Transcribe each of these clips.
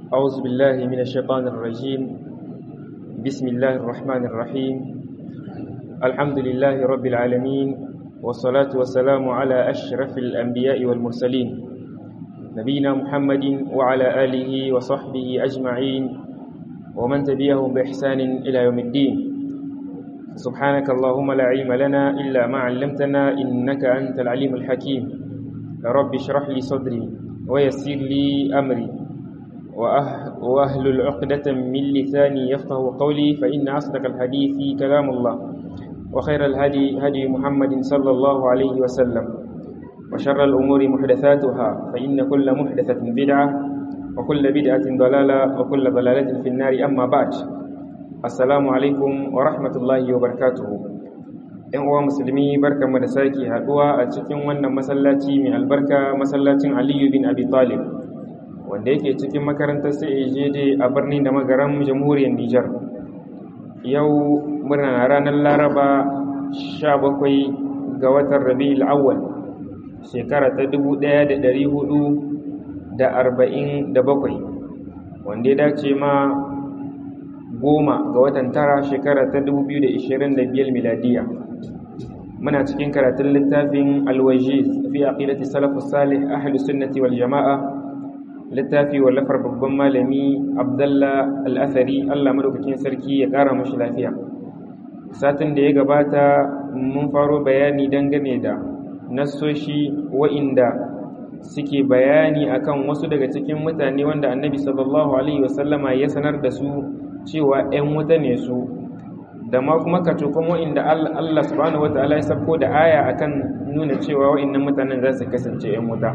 أعوذ بالله من الشيطان الرجيم بسم الله الرحمن الرحيم الحمد لله رب العالمين والصلاة والسلام على أشرف الأنبياء والمرسلين نبينا محمد وعلى آله وصحبه أجمعين ومن تبعهم بإحسان إلى يوم الدين سبحانك اللهم لا علم لنا إلا ما علمتنا إنك أنت العليم الحكيم رب اشرح لي صدري ويسر لي أمري وأهل عقدة من لساني يفقه قولي فإن أصدق الحديث كلام الله وخير الهدي هدي محمد صلى الله عليه وسلم وشر الأمور محدثاتها فإن كل محدثة بدعة وكل بدعة ضلالة وكل ضلالة في النار أما بعد السلام عليكم ورحمة الله وبركاته ‘yan uwa musulmi barka mu da sake haɗuwa a cikin wannan masallaci mai albarka masallacin aliyu bin abi talib wanda yake cikin makarantar CAJD a birnin da magaran jamhuriyar Nijar. Yau murna ranar Laraba 17 ga watan Rabi'ul Awwal shekara ta 1447 wanda ya dace ma goma ga watan tara shekara ta 2025 miladiya. Muna cikin karatun littafin Al-Wajiz fi aqidati salafus salih ahlus sunnati wal jama'a littafi wallafar babban malami abdallah al'athari allah madaukakin sarki ya ƙara mashi lafiya satin da ya gabata mun faro bayani dangane da nassoshi wa'inda suke bayani akan wasu daga cikin mutane wanda annabi sallallahu alaihi wasallama ya sanar da su cewa 'yan wuta ne su da ma kuma kacokon wa'inda allah subhanahu wa ta'ala ya sabko da aya akan nuna cewa wa'innan mutanen za su kasance 'yan wuta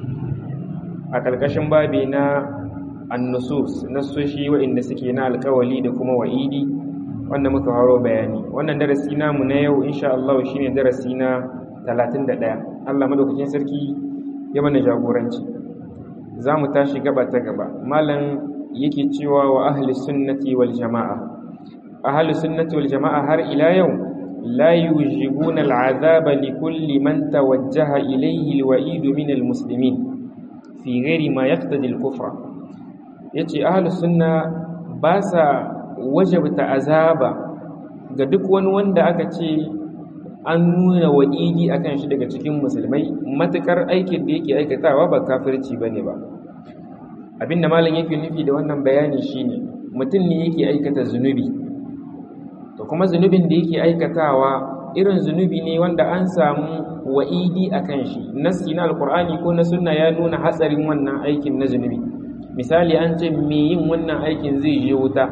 a ƙarƙashin babi na annusus nassoshi waɗanda suke na alƙawali da kuma wa'idi wanda muka haro bayani wannan darasi namu na yau insha Allah shine darasi na 31 Allah madaukakin sarki ya mana jagoranci za mu tashi gaba ta gaba malam yake cewa wa ahli sunnati wal jama'a ahli sunnati wal jama'a har ila yau la yujibuna al'azaba li kulli man tawajjaha ilayhi al-wa'id min al-muslimin fi gairi ma yaqtadi al-kufra yace ahlus sunna ba sa wajabta azaba ga duk wani wanda aka ce an nuna wa'idi akan shi daga cikin musulmai matukar aikin da yake aikatawa ba kafirci bane ba abinda malam yake nufi da wannan bayani shine mutum ne yake aikata zunubi to kuma zunubin da yake aikatawa irin zunubi ne wanda an samu wa'idi a kan shi nassi na alkur'ani ko na sunna ya nuna hatsarin wannan aikin na zunubi misali an ce me yin wannan aikin zai je wuta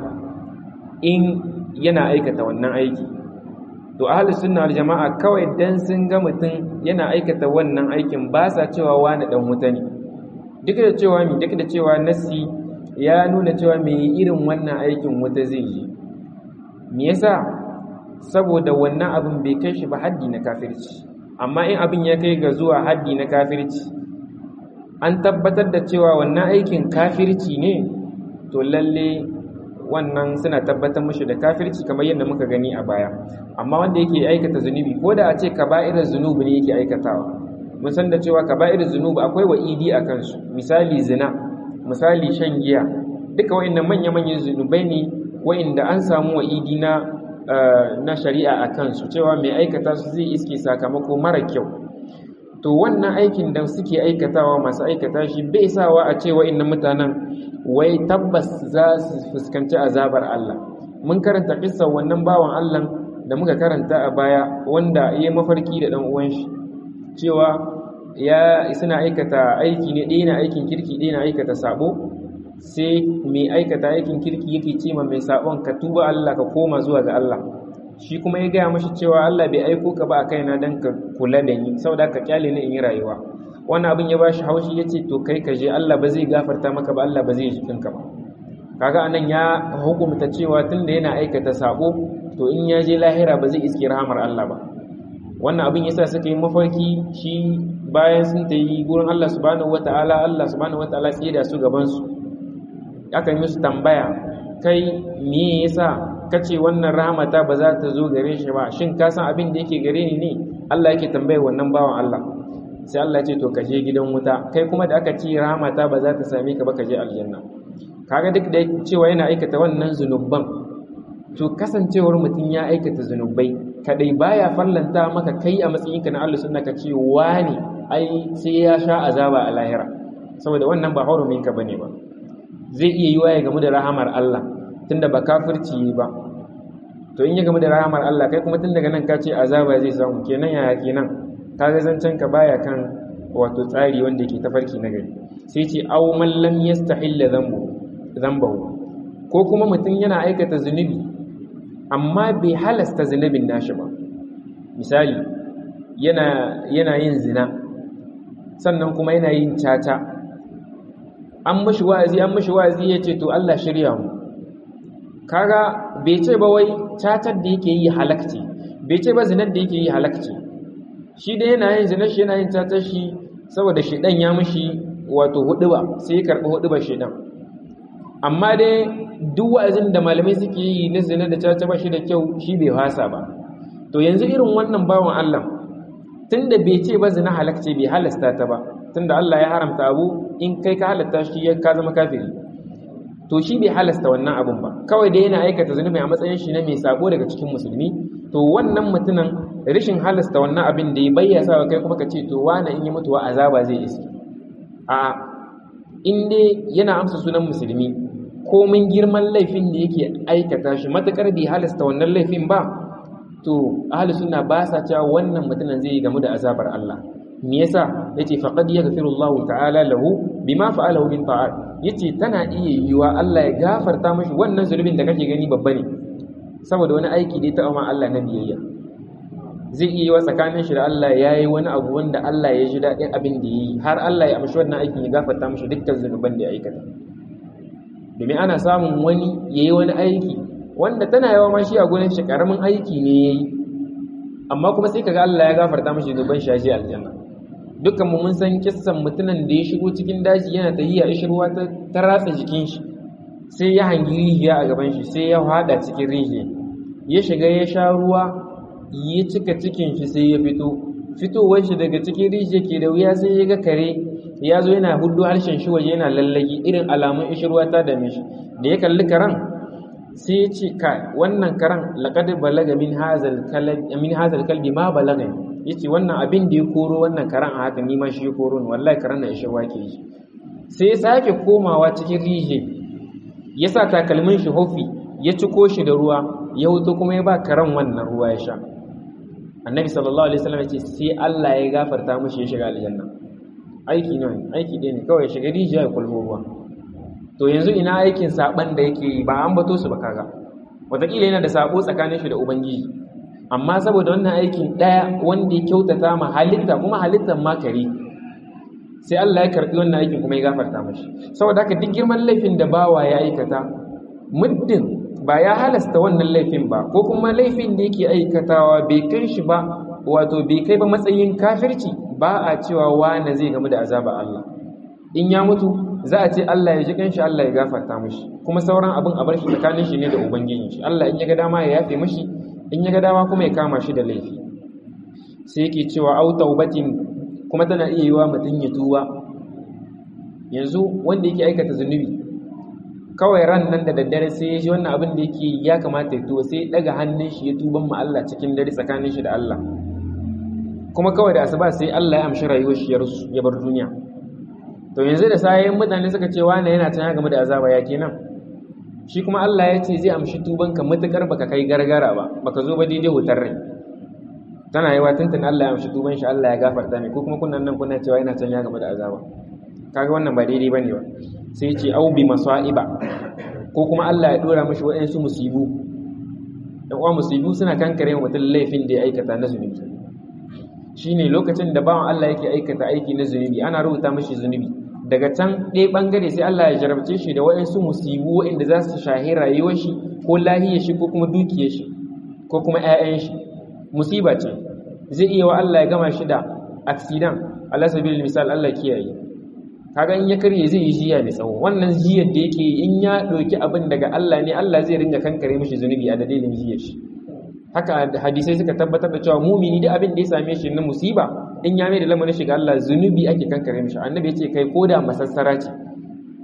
in yana aikata wannan aiki to ahlus sunna wal jama'a kawai dan sun ga mutum yana aikata wannan aikin ba sa cewa wani dan wuta ne duk da cewa mi duk da cewa nassi ya nuna cewa me irin wannan aikin wuta zai je me yasa saboda wannan abin bai kai shi ba haddi na kafirci amma in abin ya kai ga zuwa haddi na kafirci an tabbatar da cewa wannan aikin kafirci ne to lalle wannan suna tabbatar mashi da kafirci kamar yadda muka gani a baya amma wanda yake aikata zunubi ko da a ce kaba'irar zunubi ne yake aikatawa mun san da cewa kaba'irar zunubi akwai wa'idi a kansu misali zina misali shan giya duka wa'annan manya-manyan zunubai ne wa'inda an samu wa'idi na na shari'a a kansu cewa mai aikata su zai iske sakamako mara kyau to wannan aikin da suke aikatawa masu aikata shi bai sawa a cewa inna mutanen wai tabbas za su fuskanci azabar Allah mun karanta kissa wannan bawan Allah da muka karanta a baya wanda ya mafarki da dan uwan shi cewa ya suna aikata aiki ne ɗaya na aikin kirki ɗaya na aikata sabo sai mai aikata aikin kirki yake ce ma mai sabon ka tuba Allah ka koma zuwa ga Allah shi kuma ya gaya mashi cewa Allah bai aiko ka ba a kaina don ka kula da ni saboda ka kyale ni in yi rayuwa wannan abin ya bashi haushi ya ce to kai ka je Allah ba zai gafarta maka ba Allah ba zai ji kanka ba kaga anan ya hukumta cewa tunda yana aikata sabo to in ya je lahira ba zai iske rahamar Allah ba wannan abin yasa suka yi mafarki shi bayan sun ta yi gurin Allah subhanahu wataala Allah subhanahu wataala tsaye da su gaban su aka yi musu tambaya kai me yasa kace wannan rahmata ba za ta zo gare shi ba shin ka san abin da yake gare ni ne Allah yake tambayar wannan bawan Allah sai Allah ce to ka je gidan wuta kai kuma da aka ce rahmata ba za ta same ka ba ka je aljanna kaga duk da cewa yana aikata wannan zunubban to kasancewar mutum ya aikata zunubai kadai baya fallanta maka kai a matsayinka na Allah sunna ka ce wani ai sai ya sha azaba a lahira saboda wannan ba hurumin ka bane ba zai iya yiwa ya gamu da rahamar Allah tunda ba kafirci ba to in ya gamu da rahamar Allah kai kuma tun daga nan ka ce azaba zai samu kenan yaya kenan kaga zancen ka baya kan wato tsari wanda yake tafarki na gari sai ce aw man lam yastahilla dhanbu dhanbahu ko kuma mutum yana aikata zunubi amma bai halasta zunubin nashi ba misali yana yana yin zina sannan kuma yana yin caca an mashi wa'azi an mashi wa'azi ya ce to Allah shirya mu kaga bai ce ba wai cacar da yake yi halakci bai ce ba zinar da yake yi halakci shi da yana yin zinar shi yana yin cacar shi saboda shedan ya mashi wato huduba sai ya karbi hudubar shedan amma dai duk wa'azin da malamai suke yi na zina da caca ba shi da kyau shi bai hasa ba to yanzu irin wannan bawan Allah tunda bai ce ba zina halakce bai halasta ta ba tunda Allah ya haramta abu in kai ka halatta shi ya ka zama kafiri to shi bai halasta wannan abun ba kawai dai yana aikata zunubi a matsayin shi na mai sabo daga cikin musulmi to wannan mutumin rashin halasta wannan abin da ya bayyasa wa kai kuma ka ce to wani in yi mutuwa azaba zai isi a in dai yana amsa sunan musulmi komin girman laifin da yake aikata shi matakar bai halasta wannan laifin ba to ahli sunna ba sa cewa wannan mutumin zai gamu da azabar Allah me yasa yace faqad yaghfirullahu ta'ala lahu bima fa'alahu min ta'at yace tana iya yiwa Allah ya gafarta mashi wannan zulubin da kake gani babba ne saboda wani aiki da ya taɓa ma Allah na biyayya zai iya yiwa tsakanin shi da Allah yayi wani abu wanda Allah ya ji daɗin abin da yi har Allah ya amshi wannan aikin ya gafarta mashi dukkan zunuban da ya aikata domin ana samun wani yayi wani aiki wanda tana yawa ma shi a gurin shi karamin aiki ne yayi amma kuma sai kaga Allah ya gafarta mashi zunuban shi a aljanna dukkan mu mun san kissan mutumin da ya shigo cikin daji yana tahiya ishirwa ta ta ratsa jikin shi sai ya hangi rijiya a gaban shi sai ya hada cikin rijiya ya shiga ya sha ruwa ya cika cikin shi sai ya fito fitowar shi daga cikin rijiya ke da wuya sai ya ga kare ya zo yana hudu harshen shi waje yana lallagi irin alamun ishirwa ta dame shi da ya kalli karan sai ya ce ka wannan karan laqad balaga min hazal kalbi min hazal kalbi ma balagani yace wannan abin da ya koro wannan karan a haka nima shi ya koro ni wallahi karan na ishe wake yi sai ya sake komawa cikin rije ya sa takalmin shi hofi ya ciko shi da ruwa ya wuto kuma ya ba karan wannan ruwa ya sha annabi sallallahu alaihi wasallam yace sai Allah ya gafarta mishi ya shiga aljanna aiki ne aiki ɗaya ne kawai ya shiga rijiya ya kulbo ruwa to yanzu ina aikin saban da yake yi ba an bato su ba kaga wataƙila yana da sabo tsakanin shi da ubangiji amma saboda wannan aikin ɗaya wanda ya kyautata ma halitta kuma halittar ma kare sai Allah ya karɓi wannan aikin kuma ya gafarta mashi saboda haka duk girman laifin da bawa ya aikata muddin ba ya halasta wannan laifin ba ko kuma laifin da yake aikatawa bai kai shi ba wato bai kai ba matsayin kafirci ba a cewa wane zai gamu da azaba Allah in ya mutu za a ce Allah ya ji kanshi Allah ya gafarta mashi kuma sauran abin a bar shi tsakanin shi ne da ubangijin shi Allah in ya ga dama ya yafe mashi in ya ga dama kuma ya kama shi da laifi sai yake cewa au taubatin kuma tana iya yiwa mutum ya tuba yanzu wanda yake aikata zunubi kawai ran nan da daddare sai ya ji wannan abin da yake ya kamata ya tuba sai ya daga hannun shi ya tuban ma Allah cikin dare tsakanin shi da Allah kuma kawai da asuba sai Allah ya amshi rayuwar shi ya bar duniya to yanzu da sayayin mutane suka ce wani yana can ya game da azaba ya kenan shi kuma Allah ya ce zai amshi tubanka matukar baka kai gargara ba baka zo ba daidai wutar rai tana yi wa tuntun Allah ya amshi tuban shi Allah ya gafarta mai ko kuma kunan nan kuna cewa yana can ya game da azaba kaga wannan ba daidai bane ba sai ce au bi masaiba ko kuma Allah ya dora mishi waɗansu musibu dan uwa musibu suna kankare wa mutum laifin da ya aikata na zunubi shine lokacin da bawan Allah yake aikata aiki na zunubi ana rubuta mishi zunubi daga can ɗaya ɓangare sai Allah ya jarabce shi da waɗansu musibu waɗanda za su shahi rayuwar shi ko lahiyar shi ko kuma dukiyar shi ko kuma 'ya'yan shi musiba ce zai iya wa Allah ya gama shi da accident Allah sabil misal Allah kiyaye kaga in ya karye zai yi jiya mai tsawo wannan jiyar da yake in ya ɗauki abin daga Allah ne Allah zai ringa kankare mishi zunubi a dalilin jiyar shi haka hadisai suka tabbatar da cewa mumini da abin da ya same shi na musiba in ya mai da lamarin shiga Allah zunubi ake kankare mishi annabi ya ce kai koda masassara ce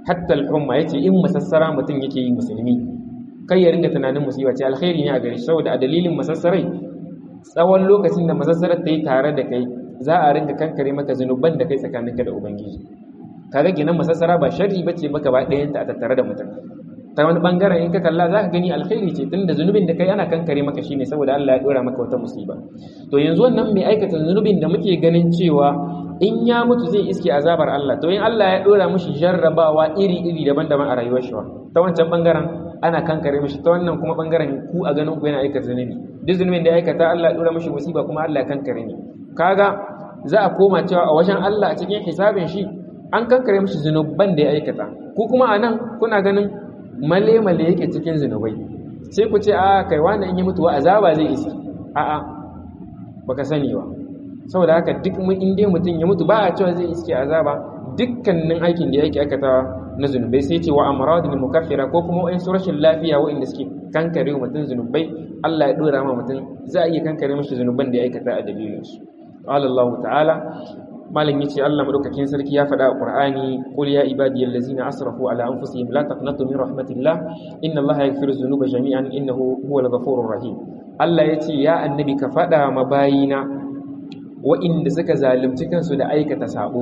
hatta al-humma yace in masassara mutum yake yi musulmi kai ya ringa tunanin musiba ce alkhairi ne a gare shi saboda a dalilin masassarai tsawon lokacin da masassarar ta yi tare da kai za a ringa kankare maka zunuban da kai tsakaninka da ubangiji kaga kenan masassara ba sharri bace maka ba ɗayan ta a tattare da mutum ta wani bangaren in ka kalla za ka gani alkhairi ce tunda zunubin da kai ana kankare maka shine saboda Allah ya dora maka wata musiba to yanzu wannan mai aikata zunubin da muke ganin cewa in ya mutu zai iske azabar Allah to in Allah ya dora mishi jarrabawa iri-iri daban-daban a rayuwar shi ta wancan bangaren ana kankare mishi ta wannan kuma bangaren ku a ganin ku yana aikata zunubi duk zunubin da ya aikata Allah ya dora mishi musiba kuma Allah ya kankare ni kaga za a koma cewa a wajen Allah a cikin hisabin shi an kankare mishi zunuban da ya aikata ku kuma a nan kuna ganin male-male yake cikin zunubai sai ku ce a kai wani in yi mutuwa azaba zai isi a'a baka sani ba saboda haka duk in dai mutum ya mutu ba a cewa zai iske azaba dukkanin aikin da yake aikatawa na zunubai sai ce wa amradul mukaffira ko kuma wa'in su rashin lafiya wa'inda suke kankare wa mutum zunubai Allah ya dora ma mutum za a iya kankare mashi zunuban da ya aikata a dalilin su qala Allah ta'ala malam yace Allah madaukakin sarki ya faɗa a Qur'ani qul ya ibadiyal ladzina asrafu ala anfusihim la taqnatu min rahmatillah inna Allaha yaghfiru dhunuba jami'an innahu huwal ghafurur rahim Allah yace ya annabi ka faɗa ma bayina wa'inda suka zalunci kansu da aikata sabo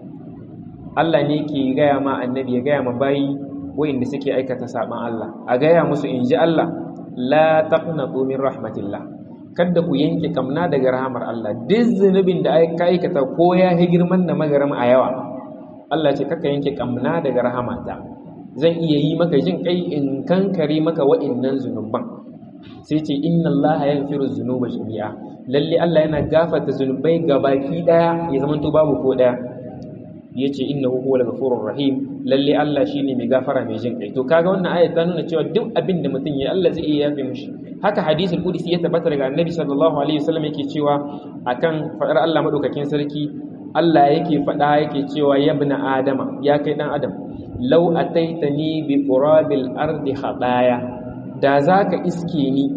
Allah ne ke gaya ma annabi ya gaya ma bayi wa'inda suke aikata saban Allah a gaya musu inji Allah la taqnatu min rahmatillah kada ku yanke kamna daga rahamar Allah duk zunubin da ka aikata ko ya yi girman da magaram a yawa Allah ce kaka yanke kamna daga rahamata zan iya yi maka jin kai in kankare maka wa'innan zunuban sai ce inna Allah yaghfiru dhunuba jami'a lalle Allah yana gafarta zunubai gabaki daya ya zama to babu ko daya yace innahu huwal ghafurur rahim lalle Allah shine mai gafara mai jin kai to kaga wannan aya ta nuna cewa duk abin da mutum ya Allah zai iya yafe mishi haka hadisul qudsi ya tabbata daga annabi sallallahu alaihi wasallam yake cewa akan fadar Allah madaukakin sarki Allah yake fada yake cewa ya ibn adama ya kai dan adam law ataitani bi qurabil ardi khadaya da zaka iske ni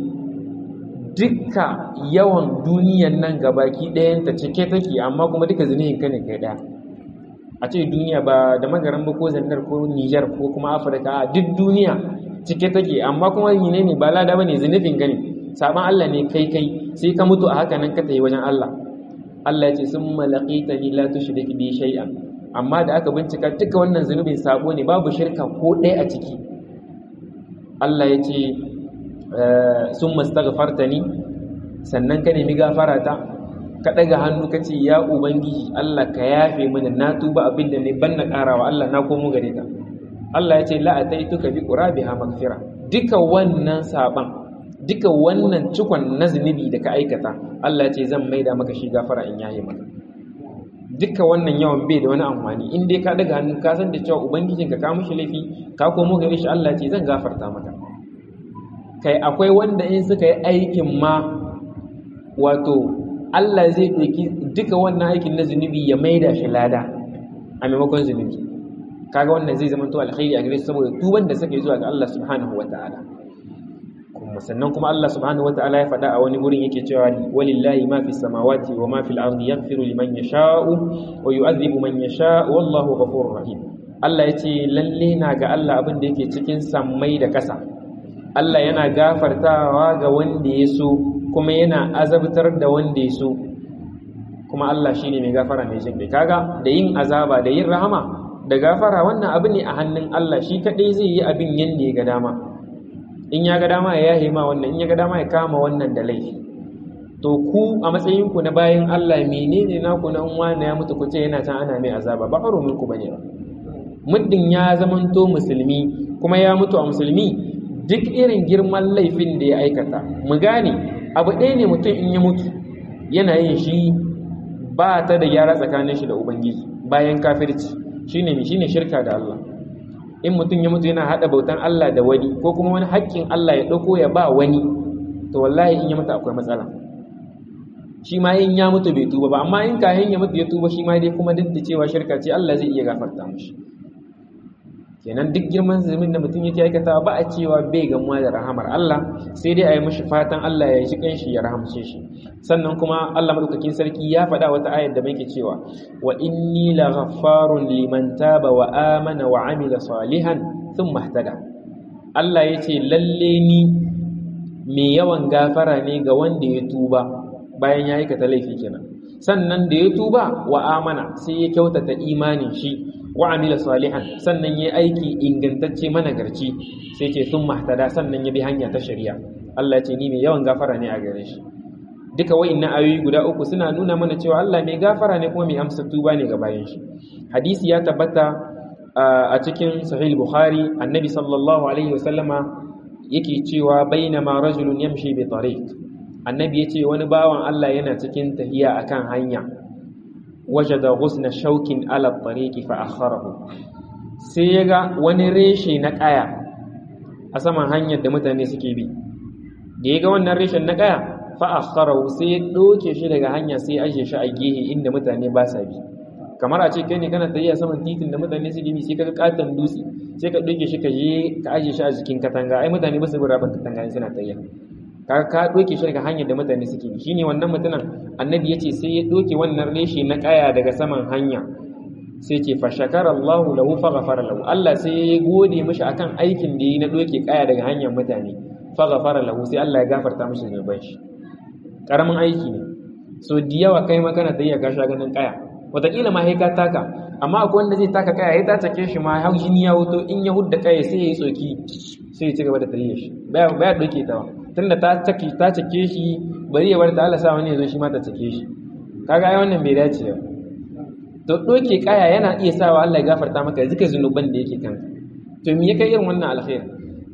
dukka yawan duniyan nan gabaki ɗayan ta cike take amma kuma duka zinihin ka ne kai daya a ce duniya ba da magaran ba ko zandar ko Nijar ko kuma Afirka duk duniya cike take amma kuma ne ne ba lada bane zunubin gani saban Allah ne kai kai sai ka mutu a haka nan ka tayi wajen Allah Allah ya ce summa laqitani la tushrik bi shay'an amma da aka bincika duka wannan zunubin sabo ne babu shirka ko ɗaya a ciki Allah ya ce summa astaghfartani sannan ka nemi gafara ta ka ɗaga hannu ka ce ya ubangiji Allah ka yafe mana na tuba abin da ne ban na ƙarawa Allah na komo gare ka Allah ya ce la'ataituka bi qurabiha magfira duka wannan saban duka wannan cikon na zunubi da ka aikata Allah ya ce zan maida maka shi gafara in yaye maka duka wannan yawan bai da wani amfani in dai ka daga hannu ka san da cewa ubangijinka ka mushi laifi ka komo gare shi Allah ya ce zan gafarta maka kai akwai wanda in suka yi aikin ma wato Allah zai ɗauki duka wannan aikin na zunubi ya maida shi lada a maimakon zunubi kaga wannan zai zama to alkhairi a gare su saboda tuban da suka yi zuwa ga Allah subhanahu wata'ala kuma sannan kuma Allah subhanahu wata'ala ya faɗa a wani gurin yake cewa walillahi ma fi samawati wa ma fil ardi yaghfiru liman yasha'u wa yu'adhibu man yasha'u wallahu ghafurur rahim Allah ya ce lalle na ga Allah abin da yake cikin sammai da ƙasa Allah yana gafartawa ga wanda ya so kuma yana azabtar da wanda ya so kuma Allah shine mai gafara mai jin kaga da yin azaba da yin rahama da gafara wannan abu ne a hannun Allah shi kadai zai yi abin yanda ya ga dama in ya ga dama ya yahe ma wannan in ya ga dama ya kama wannan da laifi to ku a matsayin ku na bayan Allah menene naku na wani ya mutu ku ce yana can ana mai azaba ba harumin ku bane ba muddin ya zamanto musulmi kuma ya mutu a musulmi duk irin girman laifin da ya aikata mu gane abu ɗaya ne mutum in ya mutu yana yin shi ba ta da gyara tsakanin shi da ubangiji bayan kafirci shine mi shine shirka da Allah in mutum ya mutu yana hada bautan Allah da wani ko kuma wani haƙƙin Allah ya ɗauko ya ba wani to wallahi in ya mutu akwai matsala shi ma in ya mutu bai tuba ba amma in kayan ya mutu ya tuba shi ma dai kuma duk da cewa shirka ce Allah zai iya gafarta mishi kenan duk girman zunubin da mutum yake aikata ba a cewa bai gamuwa da rahamar Allah sai dai a yi mashi fatan Allah ya ji kanshi ya rahamce shi sannan kuma Allah madaukakin sarki ya faɗa wata ayar da muke cewa wa inni la ghaffarun liman taba wa amana wa amila salihan thumma ihtada Allah yace lalle ni mai yawan gafara ne ga wanda ya tuba bayan ya aikata laifi kenan sannan da ya tuba wa amana sai ya kyautata imanin shi wa amila salihan sannan ya aiki ingantacce managarci sai ce sun mahtada sannan ya bi hanya ta shari'a Allah ce ni mai yawan gafara ne a gare shi duka wa'annan ayoyi guda uku suna nuna mana cewa Allah mai gafara ne kuma mai amsa tuba ne ga bayan shi hadisi ya tabbata a cikin sahih bukhari annabi sallallahu alaihi wasallama yake cewa bainama rajulun yamshi bi tariq annabi yace wani bawan Allah yana cikin tahiya akan hanya wajada ghusna shaukin ala tariqi fa akharahu sai yaga wani reshe na kaya a saman hanyar da mutane suke bi da yaga wannan reshen na kaya fa akharahu sai ya doke shi daga hanya sai aje shi a gehe inda mutane ba sa bi kamar a ce kai ne kana tafiya saman titin da mutane suke bi sai ka katon dutse sai ka doke shi ka je ka aje shi a jikin katanga ai mutane ba su bi rabin katanga suna tafiya ka ka doke shi daga hanyar da mutane suke bi shine wannan mutumin annabi yace sai ya doke wannan reshe na kaya daga saman hanya sai ce fa shakara Allahu lahu fa ghafara lahu Allah sai ya gode mishi akan aikin da yi na doke kaya daga hanyar mutane fa ghafara lahu sai Allah ya gafarta mishi zunuban shi karamin aiki ne so da yawa kai ma kana tafiya ka sha ganin kaya wataƙila ma sai ka taka amma akwai wanda zai taka kaya ya ta take shi ma har jini ya wuto in ya hudda kaya sai ya yi tsoki sai ya ci gaba da tafiya shi baya baya doke ta ba tunda ta take ta take shi bari ya bar ta Allah sa wani ya zo shi ma ta take shi kaga ai wannan bai dace ba to doke kaya yana iya sawa Allah ya gafarta maka zika zunuban da yake kanka to me ya kai irin wannan alkhairi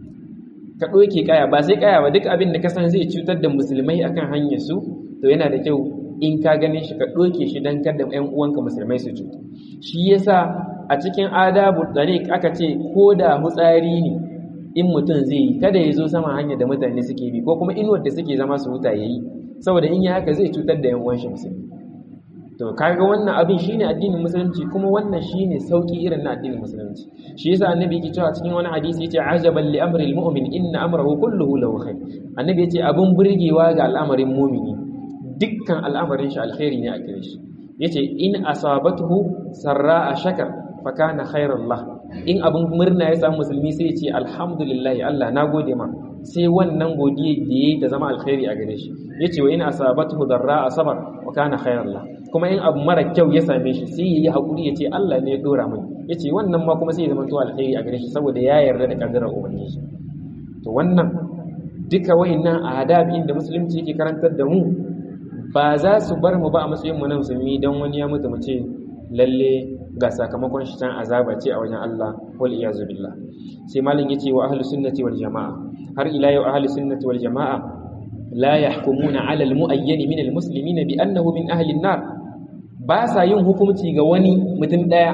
ka doke kaya ba sai kaya ba duk abin da ka san zai cutar da musulmai akan hanyar su to yana da kyau in ka gane shi ka doke shi dan kada ƴan uwanka musulmai su cuta shi yasa a cikin adabu tariq aka ce ko da hutsari ne in mutum zai yi kada ya zo sama hanyar da mutane suke bi ko kuma inuwar da suke zama su huta yayi saboda in yi haka zai cutar da ƴan uwan shi musulmi to kaga wannan abin shine addinin musulunci kuma wannan shine sauki irin na addinin musulunci shi yasa annabi yake cewa cikin wani hadisi yace ajaban li amri almu'min inna amrahu kulluhu lahu khair annabi yace abin burgewa ga al'amarin mu'mini dukkan al'amarin shi alkhairi ne a gare shi yace in asabathu sarra shakar fa kana khairan lah in abin murna ya samu musulmi sai ya ce alhamdulillah Allah na gode ma sai wannan godiya da yayi ta zama alkhairi a gare shi yace wa in asabathu darra sabar wa kana khairan lah kuma in abu mara kyau ya same shi sai yayi hakuri yace Allah ne ya dora mai yace wannan ma kuma sai ya zama to alkhairi a gare shi saboda ya yarda da kaddarar ubangiji to wannan duka wayannan adabi da musulunci yake karantar da mu ba za su bar mu ba a matsayin mu na musulmi dan wani ya mutu mu ce lalle ga sakamakon shi can azaba ce a wajen Allah wal iyazu billah sai malin yace wa ahlus sunnati wal jamaa har ila yau ahlus sunnati wal jamaa la yahkumuna ala al muayyan min al muslimin bi annahu min ahli an-nar ba sa yin hukunci ga wani mutum daya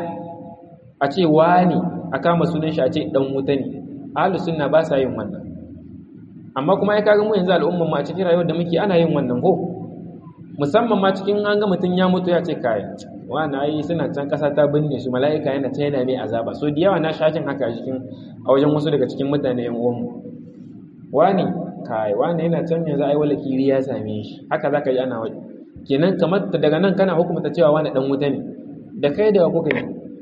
a ce wani a kama sunan shi a ce dan wuta ne ahlus sunna ba sa yin wannan amma kuma ya kaga mu yanzu al'ummar mu a cikin rayuwar da muke ana yin wannan ko musamman ma cikin an ga mutum ya mutu ya ce kai wani ayi suna can kasa ta binne su mala'ika yana ta yana mai azaba so da yawa na shashin haka a cikin a wajen wasu daga cikin mutane yan uwanmu wani kai wani yana can yanzu ai wala kiri ya same shi haka zaka ji ana wani kenan kamar daga nan kana hukumta cewa wani dan wuta ne da kai da kuka yi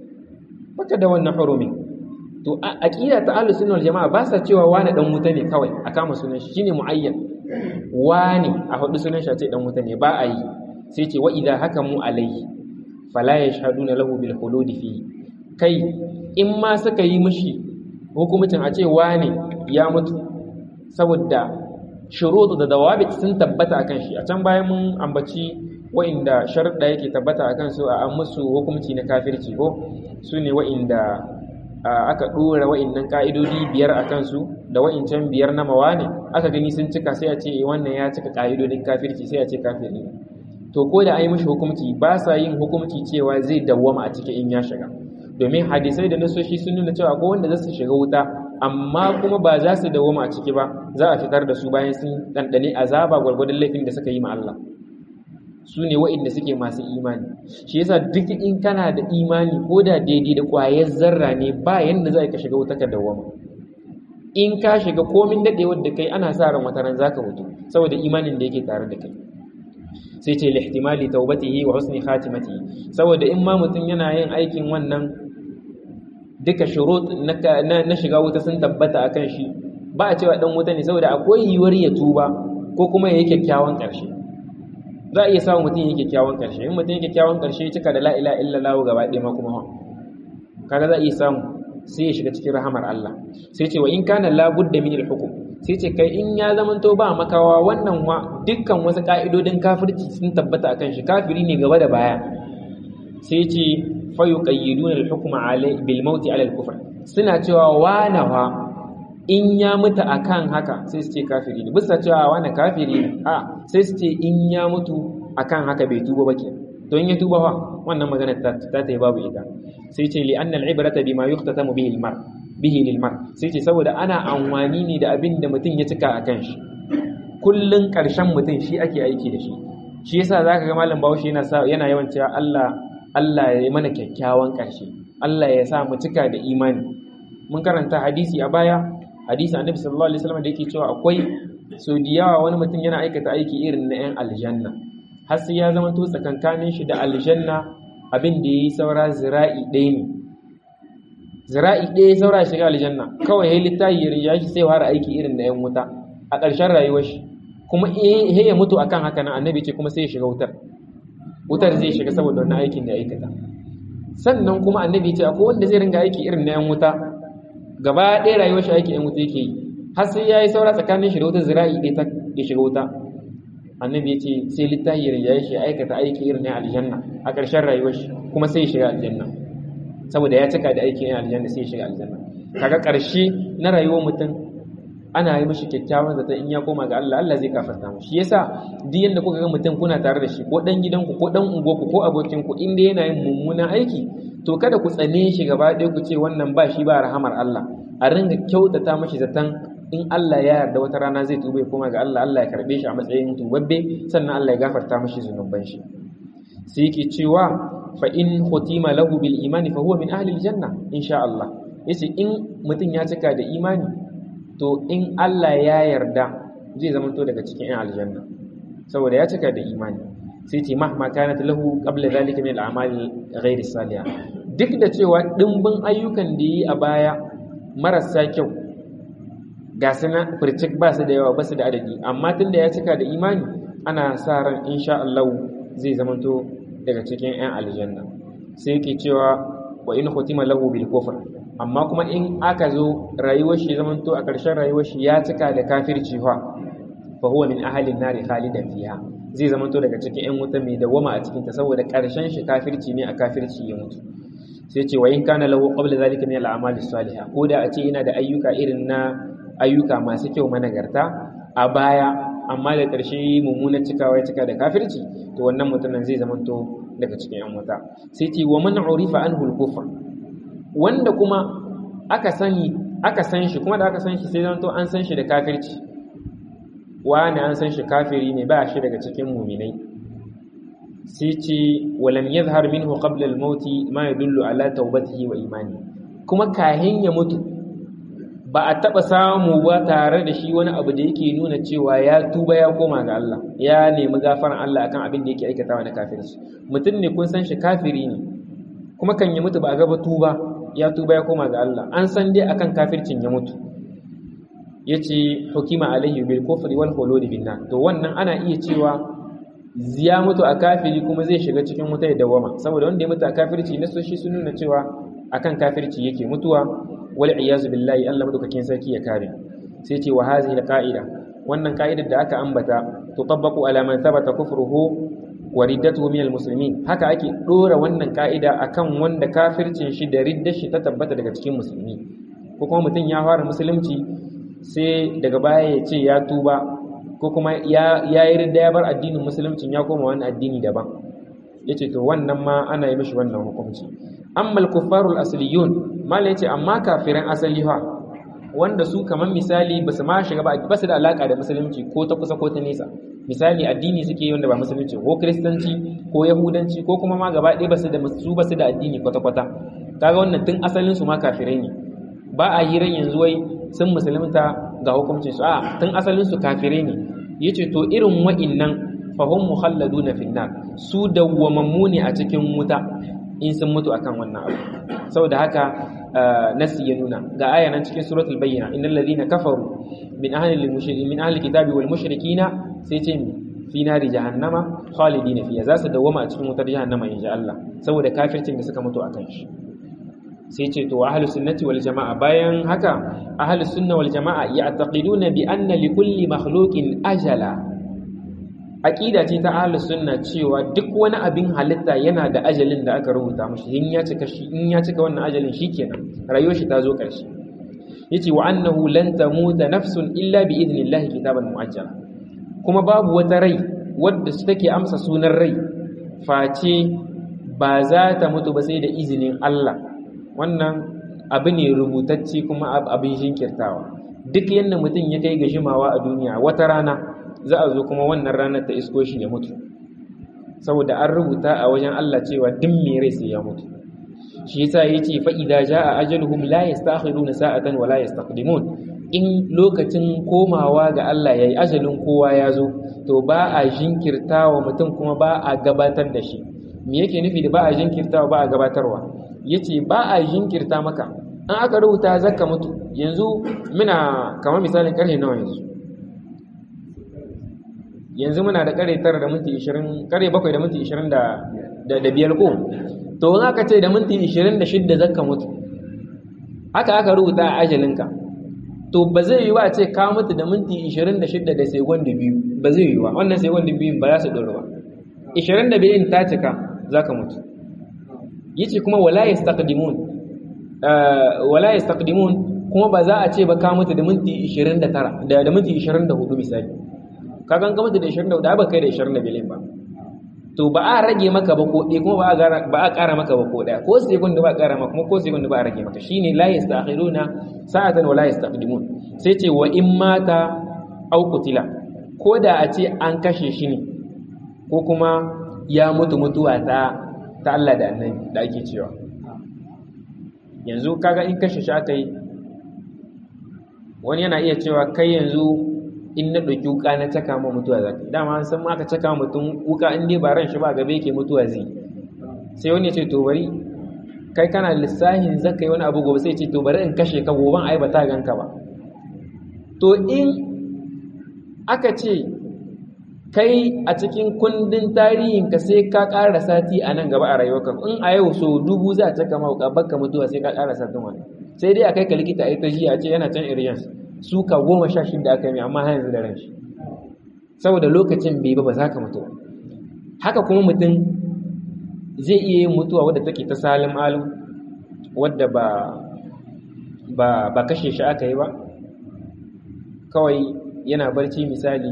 baka da wannan hurumi to aqida ta ahlus sunna wal jamaa ba sa cewa wani dan wuta ne kawai a kama sunan shi shine muayyan wani a hudu sunan shi a ce dan wuta ne ba a yi sai ce wa idza hakamu alaihi fala yashhaduna lahu bil khulud fi kai in ma suka yi mishi hukumcin a ce wani ya mutu saboda shurutu da dawabit sun tabbata akan shi a can bayan mun ambaci wa'inda sharuɗa yake tabbata akan su a an musu hukumci na kafirci ko su ne wa'inda aka ɗora wa'innan ƙa'idodi biyar a kansu da wa'incan biyar na mawane aka gani sun cika sai a ce wannan ya cika ƙa'idodin kafirci sai a ce kafiri to ko da an yi mishi hukumci ba sa yin hukumci cewa zai dawwama a cikin in ya shiga domin hadisai da nasoshi sun nuna cewa ko wanda za su shiga wuta amma kuma ba za su dawwama a ciki ba za a fitar da su bayan sun ɗanɗane azaba gwargwadon laifin da suka yi ma Allah su ne wa'inda suke masu imani shi yasa duk in kana da imani ko da daidai da ƙwayar zarra ne ba yanda za ka shiga wuta ka dawwama in ka shiga komin daɗewar da kai ana sa ran wata ran zaka mutu saboda imanin da yake tare da kai sai ce lihtimali taubatihi wa husni khatimatihi saboda in ma mutum yana yin aikin wannan duka shurut na shiga wuta sun tabbata akan shi ba a cewa dan wuta ne saboda akwai yiwuwar ya tuba ko kuma ya yi kyakkyawan ƙarshe za a iya samun mutum ya yi kyakkyawan ƙarshe in mutum ya kyakkyawan ƙarshe cika da la'ila illallah gaba ɗaya ma kuma kaga za a iya samu sai ya shiga cikin rahamar Allah sai ce wa in kana labudda min al-hukm sai ce kai in ya zamanto ba makawa wannan wa dukkan wasu ka'idodin kafirci sun tabbata akan shi kafiri ne gaba da baya sai ce fa yuqayyiduna al-hukma alai bil mauti ala al-kufr suna cewa wana wa in ya mutu akan haka sai su ce kafiri ne bisa cewa wani kafiri ne a sai su ce in ya mutu akan haka bai tuba ba ke to in ya tuba fa wannan magana ta ta yi babu ita sai ce li anna al-ibrata bima yuhtatamu bihi al-mar bihi lil mar sai ce saboda ana amfani ne da abin da mutum ya cika akan shi kullun karshen mutum shi ake aiki da shi shi yasa zaka ga malam Bahaushe yana yana yawan cewa Allah Allah ya yi mana kyakkyawan karshe Allah ya sa mu cika da imani mun karanta hadisi a baya hadisi annabi sallallahu alaihi wasallam da yake cewa akwai so da yawa wani mutum yana aikata aiki irin na 'yan aljanna har sai ya zama to tsakankanin shi da aljanna abin da yayi saura zira'i ɗaya ne zira'i ɗaya saura shiga aljanna kawai yayi littafi ya shi sai fara aiki irin na 'yan wuta a ƙarshen rayuwar shi kuma eh ya mutu akan haka nan annabi ce kuma sai ya shiga wutar wutar zai shiga saboda wannan aikin da ya aikata sannan kuma annabi ce akwai wanda zai ringa aiki irin na 'yan wuta gaba ɗaya rayuwar shi aiki ‘yan wuta yake yi har sai ya yi saura tsakanin shi da wuta zira'i ɗaya ta ya shiga wuta annabi ya ce sai littafi ya yi shi aikata aiki irin na aljanna a ƙarshen rayuwar shi kuma sai ya shiga aljanna saboda ya cika da aikin yan aljanna sai ya shiga aljanna kaga ƙarshe na rayuwar mutum ana yi mishi kyakkyawan zata in ya koma ga Allah Allah zai kafarta mu shi yasa duk yanda kuka ga mutum kuna tare da shi ko dan gidanku ko dan unguwarku ko abokinku inda yana yin mummunan aiki to kada ku tsane shi gaba ɗaya ku ce wannan ba shi ba rahamar Allah a ringa kyautata mashi zaton in Allah ya yarda wata rana zai tuba ya koma ga Allah Allah ya karbe shi a matsayin tubabbe sannan Allah ya gafarta mashi zunuban shi sai yake cewa fa in khutima lahu bil imani fa huwa min ahli al janna insha Allah yace in mutum ya cika da imani to in Allah ya yarda zai zamanto daga cikin yan aljanna saboda ya cika da imani sai ce mahma kanat lahu qabla zalika min al-a'mal ghayr salihah duk da cewa dimbin ayyukan da yi a baya marasa kyau ga suna furcik ba su da yawa ba su da adadi amma tunda ya cika da imani ana sa ran insha Allah zai zamanto daga cikin 'yan aljanna sai yake cewa wa in khutima lahu bil kufr amma kuma in aka zo rayuwar shi zamanto a ƙarshen rayuwar shi ya cika da kafirci fa fa huwa min ahli an-nar khalidan fiha zai zamanto daga cikin 'yan wuta mai dawama a cikin ta saboda ƙarshen shi kafirci ne a kafirci ya mutu sai ce wa in kana lahu qabla zalika min al-a'mal as-salihah ko da a ce yana da ayyuka irin na ayyuka masu kyau managarta a baya amma da ƙarshe mummunan cikawa ya cika da kafirci to wannan mutumin zai zamanto daga cikin yan wuta sai ce wa man urifa anhu al-kufr wanda kuma aka sani aka san shi kuma da aka san shi sai zamanto an san shi da kafirci wani an san shi kafiri ne ba shi daga cikin muminai sai ce walam yadhhar minhu qabla al-maut ma yadullu ala tawbatihi wa imani kuma kahin ya mutu ba a taɓa samu ba tare da shi wani abu da yake nuna cewa ya tuba ya koma ga Allah ya nemi gafaran Allah akan abin da yake aikatawa na kafirci mutum ne kun san shi kafiri ne kuma kan ya mutu ba a gaba tuba ya tuba ya koma ga Allah an san dai akan kafircin ya mutu yace hukima alaihi bil kufri wal khulud bin nar to wannan ana iya cewa ya mutu a kafiri kuma zai shiga cikin wuta ya dawama saboda wanda ya mutu a kafirci na shi sun nuna cewa akan kafirci yake mutuwa wal iyazu billahi Allah madaukakin sarki ya kare sai ce wa hazihi alqaida wannan ka'idar da aka ambata tutabbaqu ala man thabata kufruhu wa riddatuhu min almuslimin haka ake dora wannan ka'ida akan wanda kafircin shi da riddar shi ta tabbata daga cikin musulmi ko kuma mutum ya fara musulunci sai daga baya ya ce ya tuba ko kuma ya yi ridda ya bar addinin musuluncin ya koma wani addini daban yace to wannan ma ana yi mishi wannan hukunci amma al-kuffarul asliyun mala yace amma kafiran asali fa wanda su kaman misali basu ma shiga ba basu da alaka da musulunci ko ta kusa ko ta nesa misali addini suke yi wanda ba musulunci ko kristanci ko yahudanci ko kuma ma gaba ɗaya basu da su basu da addini kwata kwata kaga wannan tun asalin su ma kafirai ne ba a hiran yanzu wai sun musulunta ga hukuncin su a tun asalin su kafirai ne yace to irin wa'innan fahum mukhalladuna finnar su dawwamammu ne a cikin wuta in sun mutu akan wannan abu saboda haka nasi ya nuna ga aya nan cikin suratul bayyina innal ladina kafaru min ahli al-mushrikin min ahli kitabi wal mushrikina sai ce fi nari jahannama khalidina fiha za su dawwama a cikin wutar jahannama insha Allah saboda kafircin da suka mutu akan shi sai ce to ahlus sunnati wal jamaa bayan haka ahlus sunna wal jamaa ya'taqiduna bi anna li kulli makhluqin ajala aqida ce ta ahlus sunna cewa duk wani abin halitta yana da ajalin da aka rubuta mashi in ya cika shi in ya cika wannan ajalin shikenan rayuwar shi ta zo karshe yace wa annahu lan tamuta nafsun illa bi idnillahi kitaban muajjala kuma babu wata rai wadda su take amsa sunan rai face ba za ta mutu ba sai da izinin Allah wannan abu ne rubutacce kuma abin shinkirtawa duk yadda mutum ya kai ga jimawa a duniya wata rana za a zo kuma wannan ranar ta isko shi ya mutu saboda an rubuta a wajen Allah cewa duk mai rai sai ya mutu shi yasa yace fa idza jaa ajaluhum la yastakhiruna sa'atan wa la yastaqdimun in lokacin komawa ga Allah yayi ajalin kowa ya zo to ba a jinkirtawa mutum kuma ba a gabatar da shi me yake nufi da ba a jinkirtawa ba a gabatarwa yace ba a jinkirta maka an aka rubuta zakka mutu yanzu muna kamar misalin karhe nawa yanzu yanzu muna da kare tara da minti 20 kare bakwai da minti 20 da da biyar ko to in aka ce da minti 26 zakka mutu haka aka rubuta a ajalinka to ba zai yi wa ce ka mutu da minti 26 da segondi biyu ba zai yi wa wannan segondi biyu ba za su ɗora ba 22 ta cika za ka mutu yace kuma wala yastaqdimun wala yastaqdimun kuma ba za a ce ba ka mutu da minti 29 da da minti 24 misali ka gan ka mutu da 24 ba kai da 25 ba to ba a rage maka ba ko ɗaya kuma ba a ƙara maka ba ko ɗaya ko second ba a ƙara maka kuma ko second ba a rage maka shine la yastakhiruna sa'atan wa la yastaqdimun sai ce wa in mata aw qutila ko da a ce an kashe shi ne ko kuma ya mutu mutuwa ta ta Allah da annabi da ake cewa yanzu kaga in kashe shi aka yi wani yana iya cewa kai yanzu in na ɗauki wuka na caka ma mutuwa za ta dama an san ma aka caka mutum wuka in dai ba ran shi ba gabe yake mutuwa zai sai wani ya ce to bari kai kana lissahin zaka yi wani abu gobe sai ce to bari in kashe ka goban ai ba ta ganka ba to in aka ce kai a cikin kundin tarihin ka sai ka ƙara sati a nan gaba a rayuwarka in a yau so dubu za ta kama wuka baka mutuwa sai ka ƙara satin wani sai dai a kai ka likita a ita jiya ce yana can iriyan suka goma sha shida aka yi amma har yanzu da ran shi saboda lokacin bai ba ba za ka mutu haka kuma mutum zai iya yin mutuwa wadda take ta salim alim wadda ba ba ba kashe shi aka yi ba kawai yana barci misali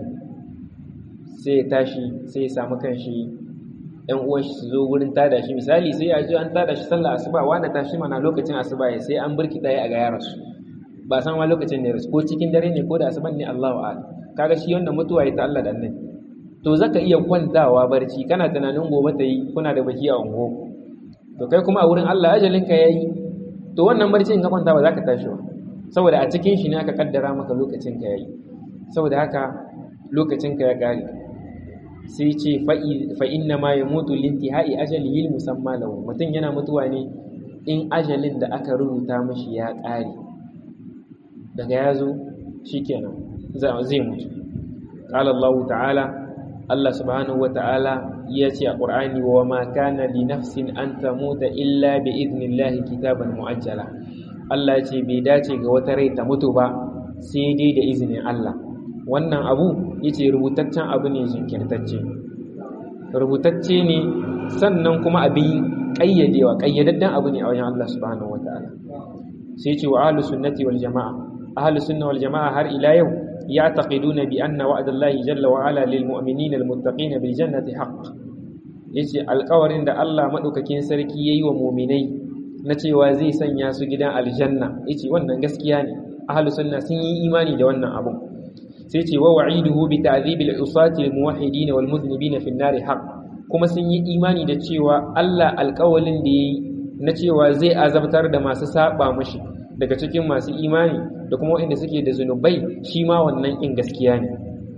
sai ya tashi sai ya samu kanshi ɗan uwan shi su zo wurin tada shi misali sai ya ji an tada shi sallah asuba wanda tashi mana lokacin asuba ya sai an burki ɗaya a ga yaransu ba san ma lokacin ne rasu ko cikin dare ne ko da asuban ne Allahu a'lam kaga shi wanda mutuwa ya ta Allah da annabi to zaka iya kwantawa barci kana tunanin gobe ta yi kuna da baki a ungo to kai kuma a wurin Allah ajalin ka yayi to wannan barci in ka kwanta ba za ka tashi ba saboda a cikin shi ne aka kaddara maka lokacin ka yayi saboda haka lokacin ka ya kare sai ce fa inna ma yamutu lintihai ajalihi musamma lahu mutum yana mutuwa ne in ajalin da aka rubuta mishi ya kare daga ya zo shikenan zai mutu qala Allah ta'ala Allah subhanahu wa ta'ala ya ce a Qur'ani wa ma kana li nafsin an tamuta illa bi idnillahi kitaban muajjala Allah ya ce bai dace ga wata rai ta mutu ba sai dai da izinin Allah wannan abu yace rubutaccen abu ne jinkirtacce rubutacce ne sannan kuma abin ƙayyadewa ƙayyadaddan abu ne a wajen Allah subhanahu wataala sai ce wa ahlus sunnati wal jamaa ahlus sunna wal jamaa har ila yau ya'taqiduna bi anna wa'dallahi jalla wa ala lil mu'minina al muttaqina bil jannati haqq yace alƙawarin da Allah madaukakin sarki yayi wa mu'minai na cewa zai sanya su gidan aljanna yace wannan gaskiya ne ahlus sunna sun yi imani da wannan abun sai ce wa wa'iduhu bi ta'dhibil usati al muwahhidin wal muznibin fi an-nar haqq kuma sun yi imani da cewa Allah alƙawalin da yayi na cewa zai azabtar da masu saba mashi daga cikin masu imani da kuma waɗanda suke da zunubai shi ma wannan in gaskiya ne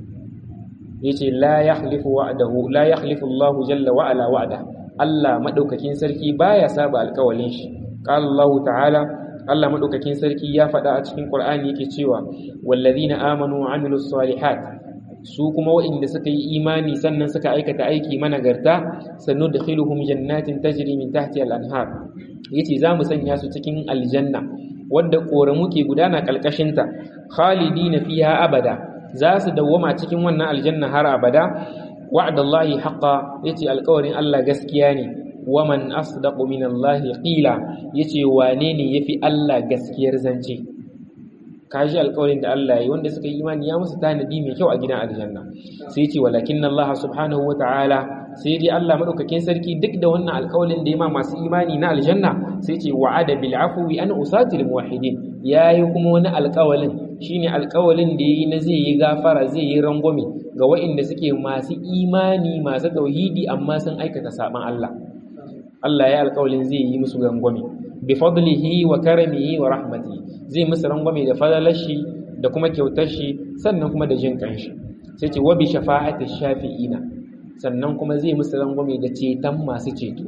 yace la yakhlifu wa'dahu la yakhlifu Allahu jalla wa ala wa'da Allah madaukakin sarki baya saba alƙawalin shi qala Allah ta'ala Allah madaukakin sarki ya faɗa a cikin Qur'ani yake cewa wallazina amanu wa amilus salihat su kuma waɗanda suka yi imani sannan suka aikata aiki managarta sannu da khiluhum jannatin tajri min tahti al-anhar yace za mu sanya su cikin aljanna wadda koramu ke gudana kalkashinta khalidina fiha abada za su dawwama cikin wannan aljanna har abada wa'dallahi haqqan yace alƙawarin Allah gaskiya ne waman asdaqu minallahi qila yace wane ne yafi Allah gaskiyar zance kaji alƙawarin da Allah yi wanda suka yi imani ya musu tanadi mai kyau a gidan aljanna sai ce walakin Allah subhanahu wata'ala sai dai Allah madaukakin sarki duk da wannan alƙawarin da ya ma masu imani na aljanna sai ce wa'ada bil afwi an usatil muwahhidin yayi kuma wani alƙawarin shine alƙawarin da yayi na zai yi gafara zai yi rangwame ga waɗanda suke masu imani masu tauhidi amma sun aikata saban Allah Allah ya alƙawarin zai yi musu rangwame bi fadlihi wa karamihi wa rahmatihi zai musu rangwame da fadalar shi da kuma kyautar shi sannan kuma da jin kanshi sai ce wa bi shafa'ati shafi'ina sannan kuma zai musu rangwame da ceton masu ceto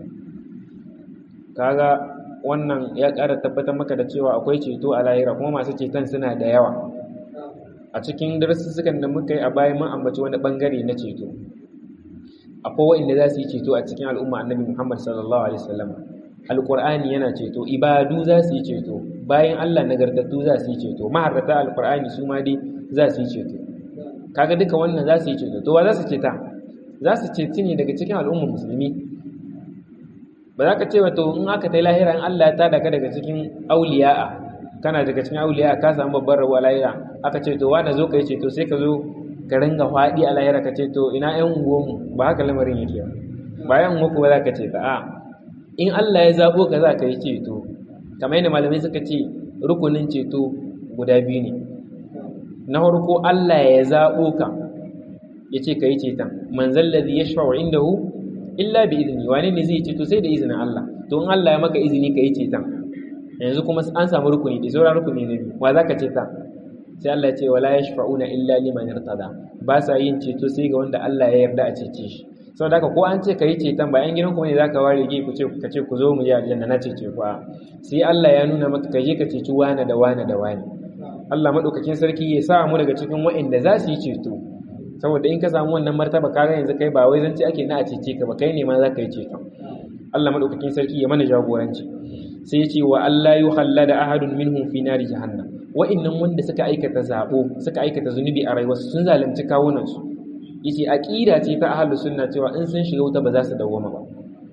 kaga wannan ya ƙara tabbatar maka da cewa akwai ceto a lahira kuma masu ceton suna da yawa a cikin darussukan da muka yi a baya mun ambaci wani bangare na ceto akwai waɗanda za su yi ceto a cikin al'umma annabi Muhammad sallallahu alaihi wasallam alqur'ani yana ceto ibadu za su yi ceto bayan Allah nagartattu za su yi ceto maharrata alqur'ani su ma dai za su yi ceto kaga duka wannan za su yi ceto to wa za su ceta za su ceci ne daga cikin al'ummar musulmi ba za ka ce wato in aka ta lahira in Allah ya tada ka daga cikin auliya'a kana daga cikin auliya'a ka samu babbar rabuwa lahira aka ce to wanda zo ka yi ceto sai ka zo ka ringa faɗi a lahira ka ce to ina ƴan unguwanmu ba haka lamarin yake ba bayan unguwanku ba za ka ce ta a in Allah ya zaɓo ka za ka yi ceto kamar yadda malamai suka ce rukunin ceto guda biyu ne na farko Allah ya zaɓo ka ya ce ka yi ceton manzan ladhi yashfa'u indahu illa bi izini wane ne zai ceto sai da izinin Allah to in Allah ya maka izini ka yi ceton yanzu kuma an samu rukuni da sauran rukuni na biyu wa za ka ceta sai Allah ya ce wala yashfa'una illa liman irtada ba sa yin ceto sai ga wanda Allah ya yarda a cece shi saboda haka ko an ce kai ceton ba yan gidan ku ne zaka ware ge ku ce ka ce ku zo mu je aljanna na cece ku sai Allah ya nuna maka ka je ka ceci wani da wani da wani Allah madaukakin sarki ya sa mu daga cikin waɗanda za su yi ceto saboda in ka samu wannan martaba kaga yanzu kai ba wai zance ake na a cece ka ba kai ne ma za ka yi ceton Allah madaukakin sarki ya mana jagoranci sai ya ce wa Allah yuhallada ahadun minhum fi nari jahannam wa'annan wanda suka aikata zabo suka aikata zunubi a rayuwarsu sun zalunci kawunansu yace aqida ce ta ahlus sunna cewa in sun shiga wuta ba za su dawoma ba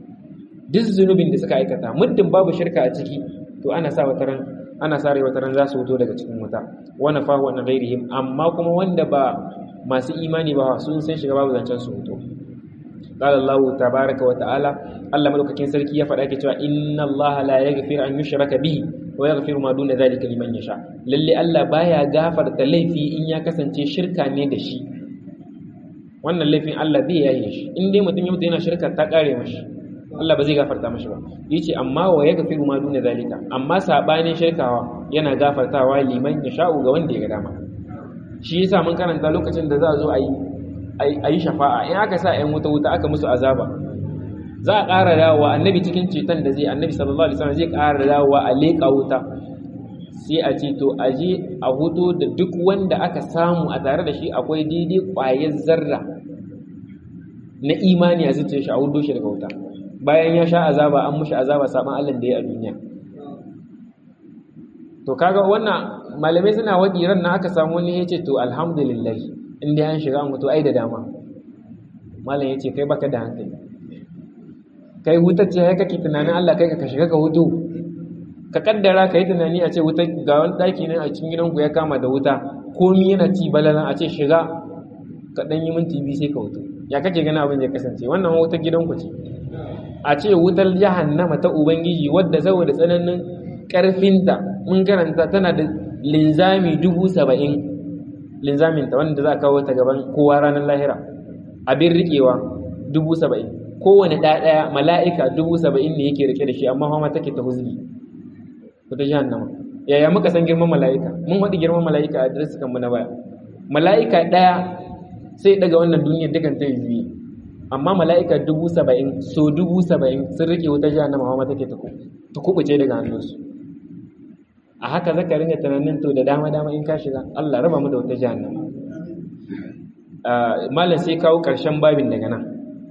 duk zunubin da suka aikata muddin babu shirka a ciki to ana sa wataran ana sa rai wataran za su wuto daga cikin wuta wa nafahu an ghairihim amma kuma wanda ba masu imani ba sun san shiga babu zancen su wuto qala Allah tabaaraka wa ta'ala Allah madaukakin sarki ya faɗa ke cewa inna Allah la yaghfiru an yushraka bihi wa yaghfiru ma duna zalika liman yasha lalle Allah baya gafarta laifi in ya kasance shirka ne da shi wannan laifin Allah zai yaye shi in dai mutum ya mutu yana shirka ta kare mashi Allah ba zai gafarta mashi ba yace amma wa yaghfiru ma duna zalika amma sabanin shirkawa yana gafartawa liman yasha ga wanda ya ga dama shi yasa mun karanta lokacin da za a zo a yi a yi shafa'a in aka sa 'yan wuta wuta aka musu azaba za a ƙara dawowa annabi cikin ceton da zai annabi sallallahu alaihi wasallam zai ƙara dawowa a leƙa wuta sai a ce to a je a huto da duk wanda aka samu a tare da shi akwai daidai ƙwayar zarra na imani a zuciyar shi a hudo shi daga wuta bayan ya sha azaba an mushi azaba saban Allah da ya a duniya to kaga wannan malamai suna waƙi ran na aka samu wani ya ce to alhamdulillah in dai an shiga an mutu ai da dama malam ya ce kai baka da hankali kai wutar ce ya kake tunanin Allah kai ka shiga ka hutu ka kaddara ka yi tunani a ce wuta ga wani ɗaki ne a cikin gidanku ya kama da wuta komi yana ci balalan a ce shiga ka ɗan yi minti biyu sai ka hutu ya kake gani abin ya kasance wannan wutar gidanku ce a ce wutar jahannama ta ubangiji wadda saboda tsananin ƙarfinta mun karanta tana da linzami dubu saba'in linzamin ta wanda za a kawo ta gaban kowa ranar lahira abin riƙewa dubu saba'in kowane ɗaya mala'ika dubu saba'in ne yake rike da shi amma ma take ta huzgi ko ta jahannama yaya muka san girman mala'ika mun haɗi girman mala'ika a adres kan mu na baya mala'ika ɗaya sai daga wannan duniyar dukan ta yi amma mala'ika dubu saba'in so dubu saba'in sun rike wuta jahannama ma take ta kubuce daga hannunsu a haka zaka ringa tunanin to da dama dama in ka shiga Allah raba mu da wata jahannama malam sai kawo ƙarshen babin daga nan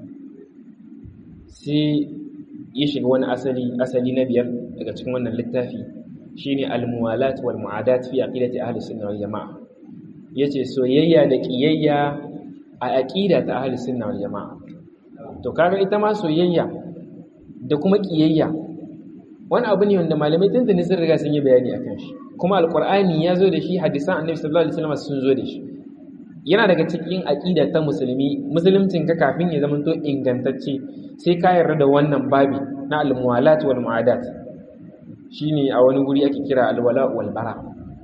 sai ya shiga wani asali asali na biyar daga cikin wannan littafi shine al-muwalat wal mu'adat fi aqidati ahli sunna wal jamaa yace soyayya da kiyayya a aqida ta ahli sunna wal jamaa to kaga ita ma soyayya da kuma kiyayya wani abu ne wanda malamai tuntuni sun riga sun yi bayani akan shi kuma alqur'ani ya zo da shi hadisan annabi sallallahu alaihi wasallam sun zo da shi yana daga cikin aqida ta musulmi musuluncin ka kafin ya zama to ingantacce sai ka yarda da wannan babi na al-muwalat wal mu'adat shine a wani guri ake kira al-wala wal bara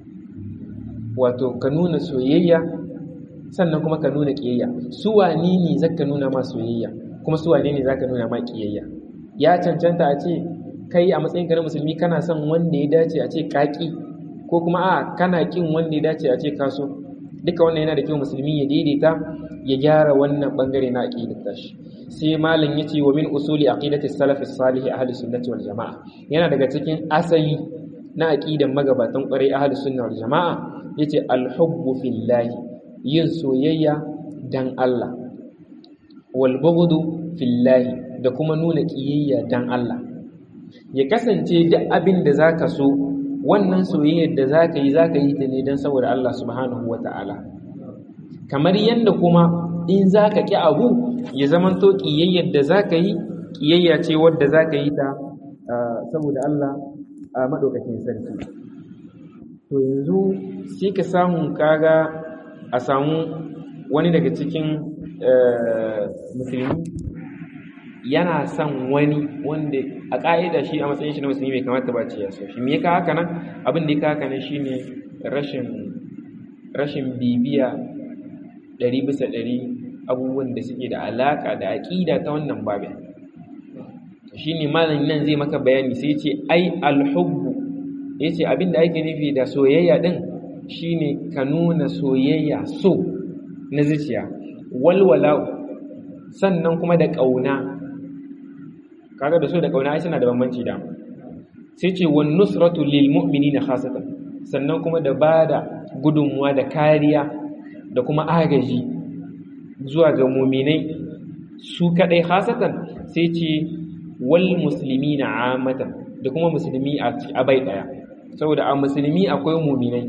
wato ka nuna soyayya sannan kuma ka nuna kiyayya su wani ne zaka nuna ma soyayya kuma su wane ne zaka nuna ma kiyayya ya cancanta a ce kai a matsayin ka na musulmi kana son wanda ya dace a ce kaki ko kuma a kana kin wanda ya dace a ce kaso duka wannan yana da kyau musulmi ya daidaita ya gyara wannan bangare na aqidar tashi sai malam yace wa min usuli aqidati salaf salih ahli sunnati wal jamaa yana daga cikin asali na aqidan magabatan kwarai ahli sunna wal jamaa yace al hubbu fillahi yin soyayya dan Allah wal bughdu fillahi da kuma nuna kiyayya dan Allah ya kasance duk abin da zaka so wannan soyayyar da za ka yi za ka yi ta ne don saboda Allah subhanahu wa ta'ala kamar yadda kuma in za ka ƙi abu ya zaman to ƙiyayyar da za ka yi ƙiyayya ce wadda za ka yi ta saboda Allah a maɗaukakin sarki to yanzu sai ka samu kaga a samu wani daga cikin musulmi yana son wani wanda a ƙa'ida shi a matsayin shi na musulmi bai kamata ba ce ya so shi me ya haka nan abin da ya haka nan shine rashin rashin bibiya ɗari bisa ɗari abubuwan da suke da alaƙa da aƙida ta wannan babin shine malam nan zai maka bayani sai ce ai alhubbu yace abin da ake nufi da soyayya din shine ka nuna soyayya so na zuciya walwala sannan kuma da ƙauna kaga da so da kauna ai suna da bambanci da sai ce wan nusratu lil mu'minina khasatan sannan kuma da bada gudunmuwa da kariya da kuma agaji zuwa ga mu'minai su kadai khasatan sai ce wal muslimina amatan da kuma musulmi a bai daya saboda a musulmi akwai mu'minai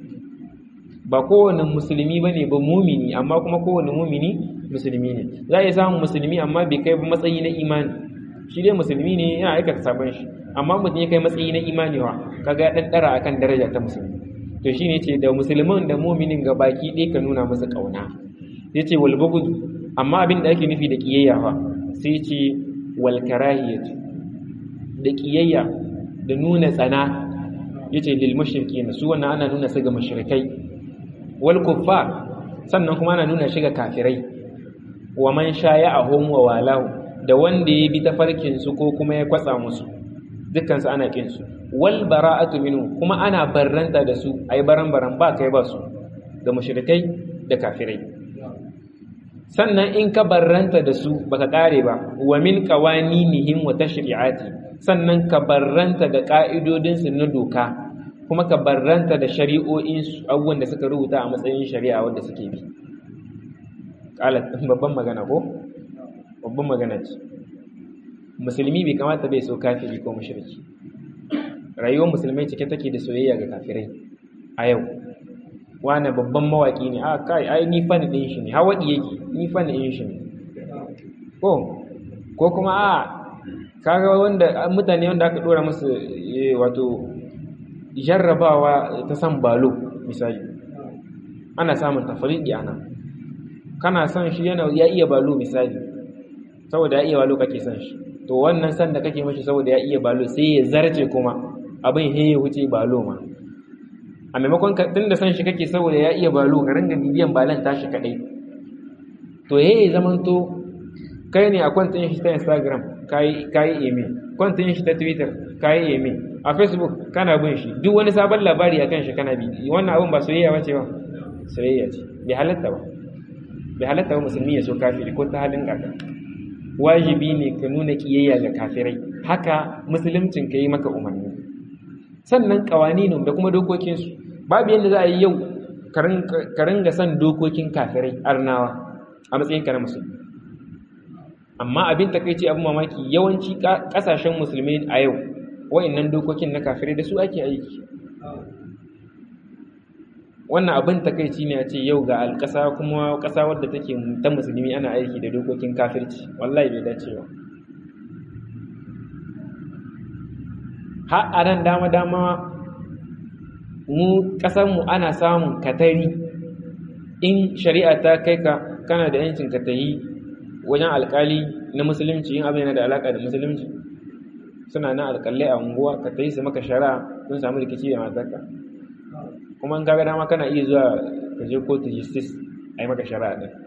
ba kowane musulmi bane ba mumini amma kuma kowane mumini musulmi ne za a iya samun musulmi amma bai kai matsayi na imani shi dai musulmi ne yana aikata sabon shi amma mutum ya kai matsayi na imani wa kaga ya dan dara akan daraja ta musulmi to shine ce da musulman da mu'minin ga baki ɗaya ka nuna musu kauna sai ce wal bughd amma abin da ake nufi da kiyayya fa sai ce wal karahiyat da kiyayya da nuna tsana yace lil mushrikin su wannan ana nuna su ga mushrikai wal kuffar sannan kuma ana nuna shi ga kafirai wa man shaya'ahum wa walahu da wanda ya bi tafarkinsu ko kuma ya kwatsa musu dukkansu ana kinsu wal bara'atu minhu kuma ana barranta da su ai baran baran ba kai ba su da mushrikai da kafirai sannan in ka barranta da su baka kare ba wa min qawaninihim wa tashri'ati sannan ka barranta da ka'idodin su na doka kuma ka barranta da shari'o'in su abubuwan da suka rubuta a matsayin shari'a wanda suke bi babban magana ko babban magana ce musulmi bai kamata bai so kafiri ko mushriki rayuwar musulmai cike take da soyayya ga kafirai a yau wani babban mawaki ne a kai ai ni fan din shi ne hawadi yake ni fan din shi ne ko ko kuma a kaga wanda mutane wanda aka dora musu wato jarrabawa ta san balo misali ana samun tafriqi ana kana son shi yana ya iya balo misali saboda ya iya balo kake son shi to wannan san da kake mashi saboda ya iya balo sai ya zarce kuma abin he ya wuce balo ma a maimakon ka tun da san shi kake saboda ya iya balo ka ringa bibiyan balan tashi kadai to yayi zamanto kai ne a kwantin shi ta Instagram kai kai eme kwantin shi ta Twitter kai eme a Facebook kana bin shi duk wani sabon labari akan shi kana bi wannan abun ba soyayya bace ba soyayya ce bai halatta ba bai halatta ba musulmi ya so kafiri ko ta halin kaka wajibi ne ka nuna kiyayya ga kafirai haka musuluncin ka yi maka umarni sannan kawaninu da kuma dokokinsu babu yadda za a yi yau ka ringa son dokokin kafirai arnawa a matsayinka na musulmi amma abin takaici abin mamaki yawanci kasashen musulmi a yau wa'annan dokokin na kafirai da su ake aiki wannan abin takaici ne a ce yau ga alƙasa kuma ƙasa wadda take ta musulmi ana aiki da dokokin kafirci wallahi bai dace ba har a nan dama-dama mu ƙasarmu ana samun katari in shari'a ta kai ka kana da yancin ka tayi wajen alƙali na musulunci yin abin yana da alaƙa da musulunci suna na alƙalai a unguwa ka tayi su maka shari'a sun samu rikici da matarka kuma in kaga dama kana iya zuwa ka je kotu justice a yi maka shari'a ɗin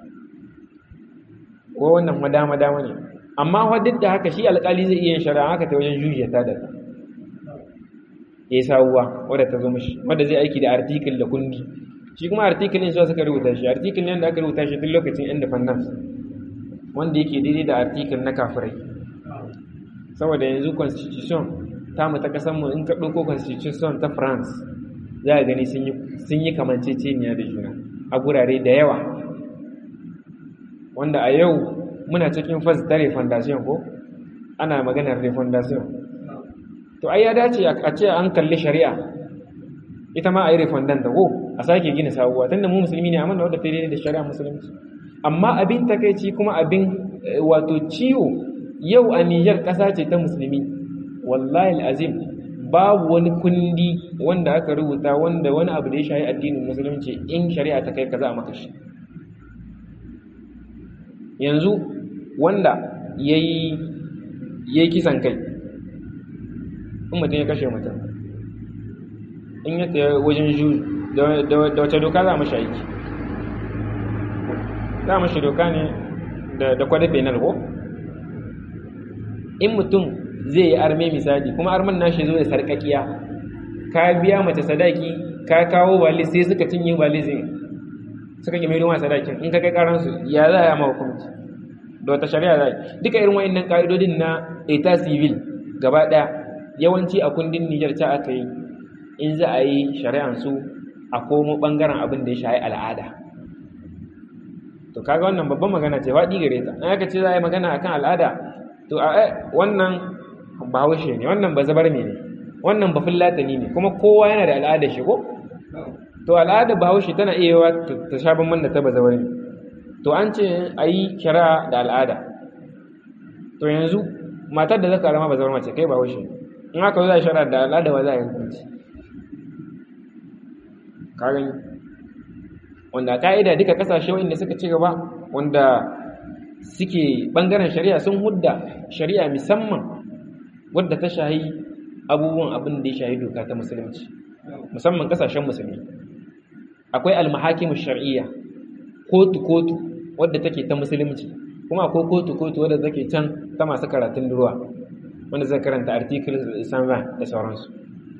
ko wannan madama dama ne amma wa duk da haka shi alƙali zai iya yin shari'a haka ta wajen jujiya ta da ya yi sabuwa wadda ta zo mashi wadda zai aiki da artikel da kundi shi kuma artikel ne suka rubuta shi artikel ne da aka rubuta shi tun lokacin independence wanda yake daidai da artikel na kafirai saboda yanzu constitution ta mu ta kasanmu in ka ɗauko constitution ta france za a gani sun yi kamanceceniya da juna a gurare da yawa wanda a yau muna cikin fas ta refundation ko ana maganar refundation to ai ya dace a ce an kalli shari'a ita ma a yi refundan da ko a sake gina sabuwa tunda mu musulmi ne amma da wadda ta da shari'a musulunci amma abin takaici kuma abin wato ciwo yau a Nijar ƙasa ce ta musulmi wallahi azim babu wani kundi wanda aka rubuta wanda wani abu da ya shahi addinin musulunci in shari'a ta kai kaza a maka shi yanzu wanda yayi yayi kisan kai in mutum ya kashe mutum in ya tsaye wajen ju da wace doka za mu shi aiki za mu shi doka ne da kwada penal ko in mutum zai yi arme misali kuma arman nashi zo da sarkakiya ka biya mace sadaki ka kawo bali sai suka cinye bali zai suka yi mai sadakin in ka kai karansu ya za a yi hukunci da wata shari'a za duka irin wa'annan ka'idodin na eta civil gaba ɗaya yawanci a kundin Nijar ta aka yi in za a yi shari'an su a komo ɓangaren abin da ya shayi al'ada to kaga wannan babban magana ce faɗi gare ta an aka ce za a yi magana akan al'ada to a wannan bahaushe ne wannan ba zabar ne wannan ba fullatani ne kuma kowa yana da al'ada shi ko to al'ada bahaushe tana iya yawa ta sha bamban da ta ba zabar ne to an ce a yi shari'a da al'ada to yanzu matar da zaka rama ba zabar mace kai bahaushe ne in aka za a shara da al'ada ba za a yi hukunci kagan wanda ka'ida duka kasashe wanda suka ci gaba wanda suke bangaren shari'a sun hudda shari'a musamman wadda ta shahi abubuwan abin da ya shahi doka ta musulunci musamman kasashen musulmi akwai almahakimu shar'iyya kotu kotu wadda take ta musulunci kuma akwai kotu kotu wadda take can ta masu karatun ruwa wanda zai karanta article sanvan da sauransu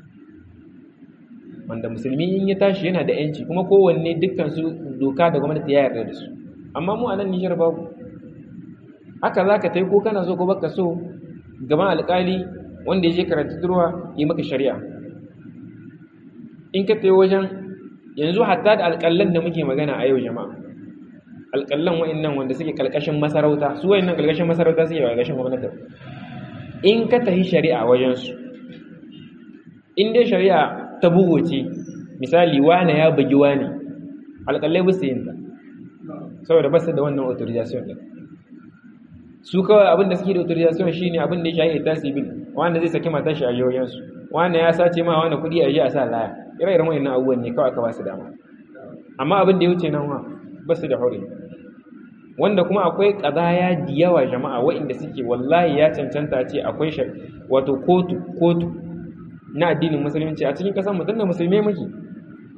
wanda musulmi in ya tashi yana da yanci kuma kowanne dukkansu doka da gwamnati ya yarda da su amma mu a nan nijar babu haka za ka ta yi ko kana so ko baka so gaban alkali wanda ya je karatu turwa yi maka shari'a in ka ta wajen yanzu hatta da alƙallan da muke magana a yau jama'a alƙallan wa'annan wanda suke ƙalƙashin masarauta su wa'annan ƙalƙashin masarauta suke ba ƙalƙashin gwamnati in ka tafi shari'a wajensu in dai shari'a ta bugu ce misali wane ya bugi wane alƙalai ba su yin ta saboda ba su da wannan authorization ɗin su kawai abin da suke da authorization shi ne abin da ya shahi ita civil wanda zai saki matar shi a yoyinsu wane ya sace ma wani kuɗi a ji a sa laya ire-iren wayannan abubuwan ne kawai aka ba su dama amma abin da ya wuce nan wa ba su da hore wanda kuma akwai ƙazaya da yawa jama'a waɗanda suke wallahi ya cancanta ce akwai wato kotu kotu na addinin musulunci a cikin ƙasar mutum da musulmai muke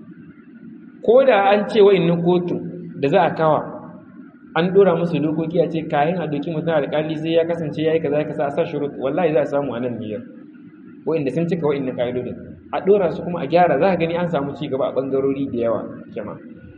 ko da an ce wa'annan kotu da za a kawa an dora musu dokoki a ce kayan a doki mutum alƙali sai ya kasance ya yi kaza ka sa a sa shurut wallahi za a samu a nan niyyar wa'anda sun cika wa'annan ƙa'idodin a dora su kuma a gyara za ka gani an samu ci gaba a ɓangarori da yawa jama'a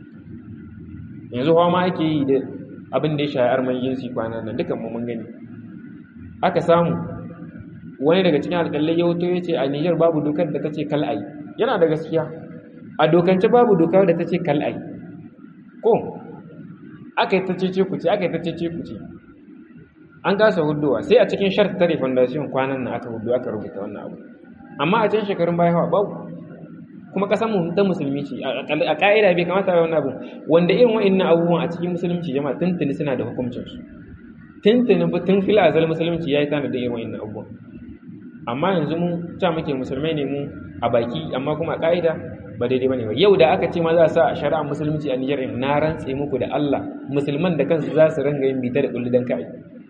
yanzu hawa ma ake yi da abin da ya shahi arman jinsi kwanan nan dukan mu mun gani aka samu wani daga cikin alƙalai ya wuto ya ce a Nijar babu dokar da ta ce kal'ai yana da gaskiya a dokance babu dokar da ta ce kal'ai ko aka yi ta cece kuce aka yi ta cece kuce an kasa hudowa sai a cikin shart tare foundation kwanan nan aka hudu aka rubuta wannan abu amma a can shekarun baya hawa babu kuma kasan mu ta musulmi ce a ka'ida bai kamata a wannan abu wanda irin wa'annan abubuwan a cikin musulunci jama'a tuntuni suna da hukuncin su tuntuni tun fil azal musulunci yayi tana da irin wa'annan abubuwan amma yanzu mu ta muke musulmai ne mu a baki amma kuma a ka'ida ba daidai bane ba yau da aka ce ma za a sa a shari'ar musulunci a Nijar na rantse muku da Allah musulman da kansu za su ranga yin bita da kullu dan kai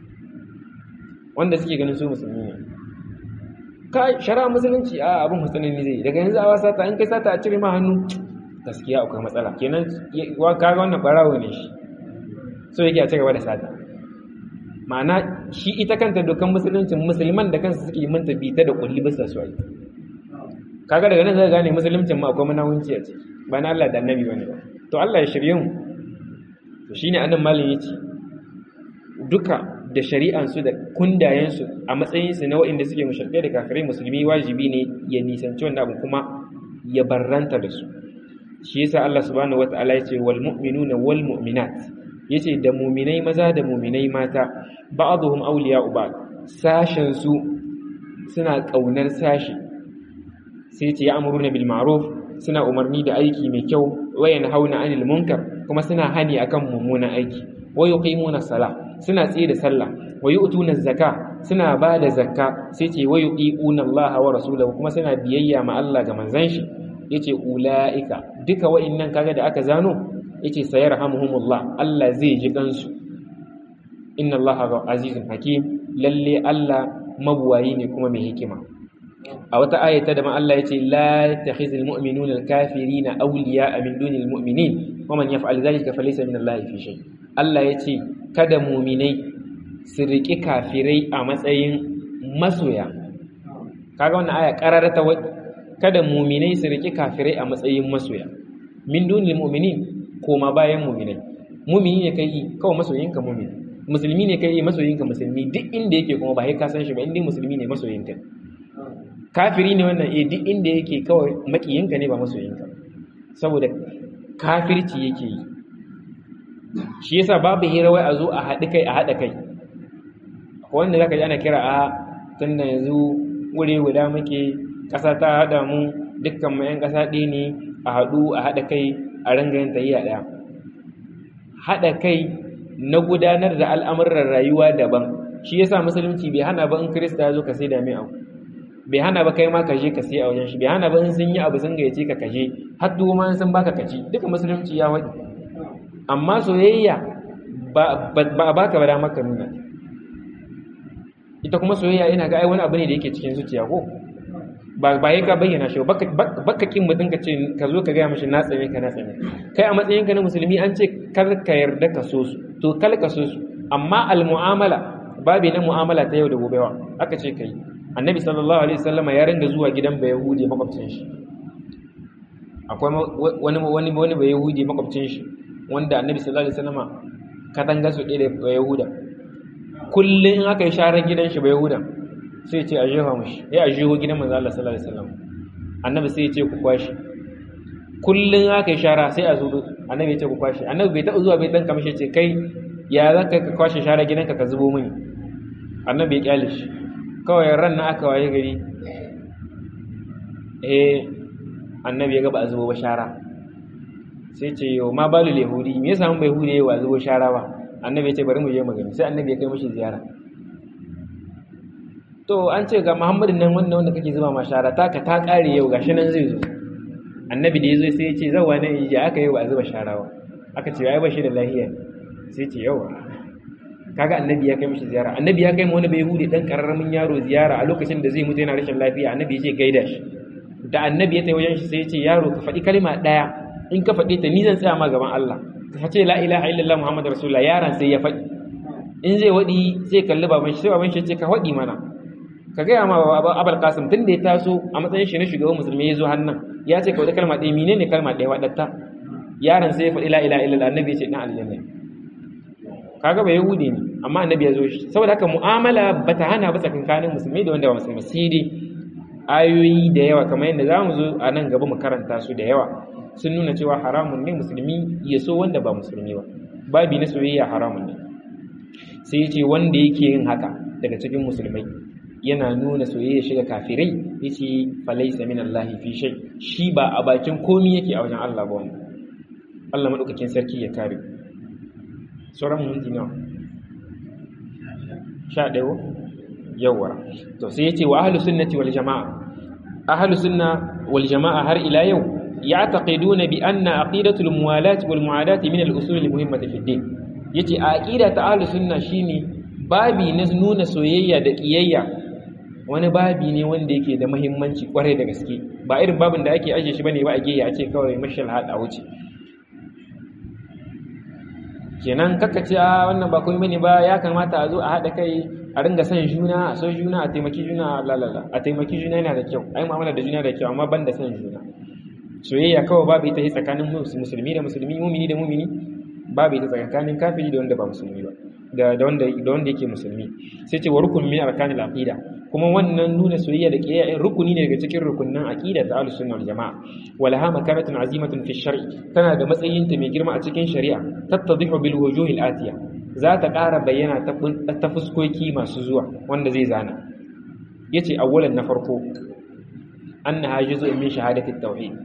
wanda suke ganin su musulmi ne ka shari'ar musulunci a abin musulmi zai daga yanzu a wasa ta in kai sata a cire ma hannu gaskiya akwai matsala kenan kaga wannan barawo ne shi so yake a cigaba da sata ma'ana shi ita kanta dokan musulunci musulman da kansu suke manta bita da kulli bisa su ai kaga daga nan zai gane musuluncin ma akwai munawunci a ciki ba na Allah da annabi bane ba to Allah ya shirye mu to shine annan malin yace duka da shari'an su da kundayen su a matsayin su na waɗanda suke mushrikai da kafirai musulmi wajibi ne ya nisanci wannan abu kuma ya barranta da su shi yasa Allah subhanahu wataala yace wal mu'minuna wal mu'minat yace da mu'minai maza da mu'minai mata ba'dhum awliya'u ba'd sashen su suna kaunar sashi sai ce ya amuruna bil ma'ruf suna umarni da aiki mai kyau wayan hauna anil munkar kuma suna hani akan mummunan aiki wa yuqimuna sala suna tsaye da sallah wa yu'tuna zakka suna ba da zakka sai ce wa yuqina Allah wa rasulahu kuma suna biyayya ma Allah ga manzon shi yace ulaika duka wa'annan kaga da aka zano yace sayarhamuhumullah Allah zai ji kansu inna Allah azizun hakim lalle Allah mabuwayi ne kuma mai hikima a wata ayata da ma Allah yace la takhizul mu'minuna al-kafirina awliya'a min dunil mu'minin wa man yaf'al dhalika falaysa min Allah fi shay Allah yace kada mu'minai su riki kafirai a matsayin masoya kaga wannan aya qarara ta kada mu'minai su riki kafirai a matsayin masoya min dunil mu'minin koma bayan mu'minai mu'mini ne kai kawai masoyinka mu'mini musulmi ne kai masoyinka musulmi duk inda yake kuma ba sai ka san shi ba inda musulmi ne masoyinka kafiri ne wannan eh duk inda yake kawai makiyinka ne ba masoyinka saboda kafirci yake yi shi yasa babu hira wai a zo a haɗi kai a haɗa kai wanda zaka ji ana kira a tunda yanzu wuri guda muke ƙasa ta haɗa mu dukkan mu 'yan ƙasa ɗaya ne a haɗu a haɗa kai a ranga yin tayyiya ɗaya haɗa kai na gudanar da al'amuran rayuwa daban shi yasa musulunci bai hana ba in kirista ya zo ka sai da mai abu bai hana ba kai ma ka je ka sai a wajen shi bai hana ba in sun yi abu sun gayyace ka kaje har duk ma sun baka kaci duka musulunci ya wadi amma soyayya ba ba baka ba damar ka nuna ita kuma soyayya ina ga ai wani abu ne da yake cikin zuciya ko ba ba ka bayyana shi ba baka kin mutum ka ce ka zo ka gaya mashi na tsane ka na tsane kai a matsayinka na musulmi an ce kar ka yarda ka so su to kal ka so su amma al mu'amala babi na mu'amala ta yau da gobe wa aka ce kai annabi sallallahu alaihi wasallama ya ringa zuwa gidan bai yahudi makwabcin shi akwai wani wani wani bai yahudi makwabcin shi wanda annabi sallallahu alaihi wasallama katanga su ɗaya da bai yahuda kullum in aka yi sharar gidan shi bai yahuda sai ce a jefa mushi ya a jeho gidan manzo Allah sallallahu alaihi wasallam annabi sai ya ce ku kwashi kullum aka yi shara sai a zo annabi ya ce ku kwashi annabi bai taɓa zuwa bai dan kamshi ce kai ya za ka kwashe shara gidanka ka zubo mini annabi ya kyale shi kawai ran na aka waye gari eh annabi ya ga ba a zubo ba shara sai ce yau ma balu yahudi me yasa mun bai hude wa zubo shara ba annabi ya ce bari mu je magani sai annabi ya kai mishi ziyara to an ce ga muhammadin nan wannan wanda kake zuba ma shara taka ta kare yau gashi nan zai zo annabi da ya zo sai ya ce zawa ne ya aka yi wa zuba shara ba aka ce ai ba shi da lahiya sai ce yawa kaga annabi ya kai mishi ziyara annabi ya kai wani bai hude dan kararramin yaro ziyara a lokacin da zai mutu yana rashin lafiya annabi ya ce gaida shi da annabi ya tayi wajen shi sai ya ce yaro ka faɗi kalma ɗaya in ka faɗe ta ni zan tsaya ma gaban Allah ka ce la ilaha illallah muhammadu rasulullah yaran sai ya faɗi in zai waɗi sai kalli baban shi sai baban shi ce ka waɗi mana ka gaya ma abul qasim tun da ya taso a matsayin shi na shugaban musulmi ya zo hannun ya ce ka wata kalma ɗaya menene kalma ɗaya waɗatta yaron sai ya faɗi la ilaha illallah annabi ya ce dan aljanna kaga ba yahudi ne amma annabi ya zo shi saboda haka mu'amala bata hana ba tsakankanin musulmi da wanda ba musulmi sai dai ayoyi da yawa kamar yadda za mu zo a nan gaba mu karanta su da yawa sun nuna cewa haramun ne musulmi ya so wanda ba musulmi ba babi na soyayya haramun ne sai ya ce wanda yake yin haka daga cikin musulmai yana nuna soyayya shiga kafirai ya ce falaisa min Allah fi shay shi ba a bakin komi yake a wajen Allah ba wanda Allah madaukakin sarki ya kare sauran minti nawa sha ɗaya yawwa to sai ya ce wa ahlus sunnati wal jama'a ahlus sunna wal jama'a har ila yau يعتقدون بأن عقيدة الموالاة والمعاداة من الأصول المهمة في الدين yace a aqida ta ahlus sunna shine babi na nuna soyayya da kiyayya wani babi ne wanda yake da muhimmanci kwarai da gaske ba irin babin da ake aje shi bane ba a gehe a ce kawai mashal had a wuce kenan kaka ce a wannan ba komai bane ba ya kamata a zo a hada kai a ringa son juna a so juna a taimaki juna lalala a taimaki juna yana da kyau ai mu'amala da juna da kyau amma banda son juna soyayya kawai babu ita tsakanin musulmi da musulmi mumini da mumini babu ita tsakanin kafiri da wanda ba musulmi ba da da wanda da wanda yake musulmi sai ce wa rukun min arkanil aqida kuma wannan nuna soyayya da kiyaya rukuni ne daga cikin rukunnan aqida ta ahlus sunna wal jamaa walaha makaratun azimatun fi shar'i tana da matsayin ta mai girma a cikin shari'a tattadhihu bil wujuhil atiya za ta ƙara bayyana ta fuskoki masu zuwa wanda zai zana yace awwalan na farko annaha juz'un min shahadatit tauhid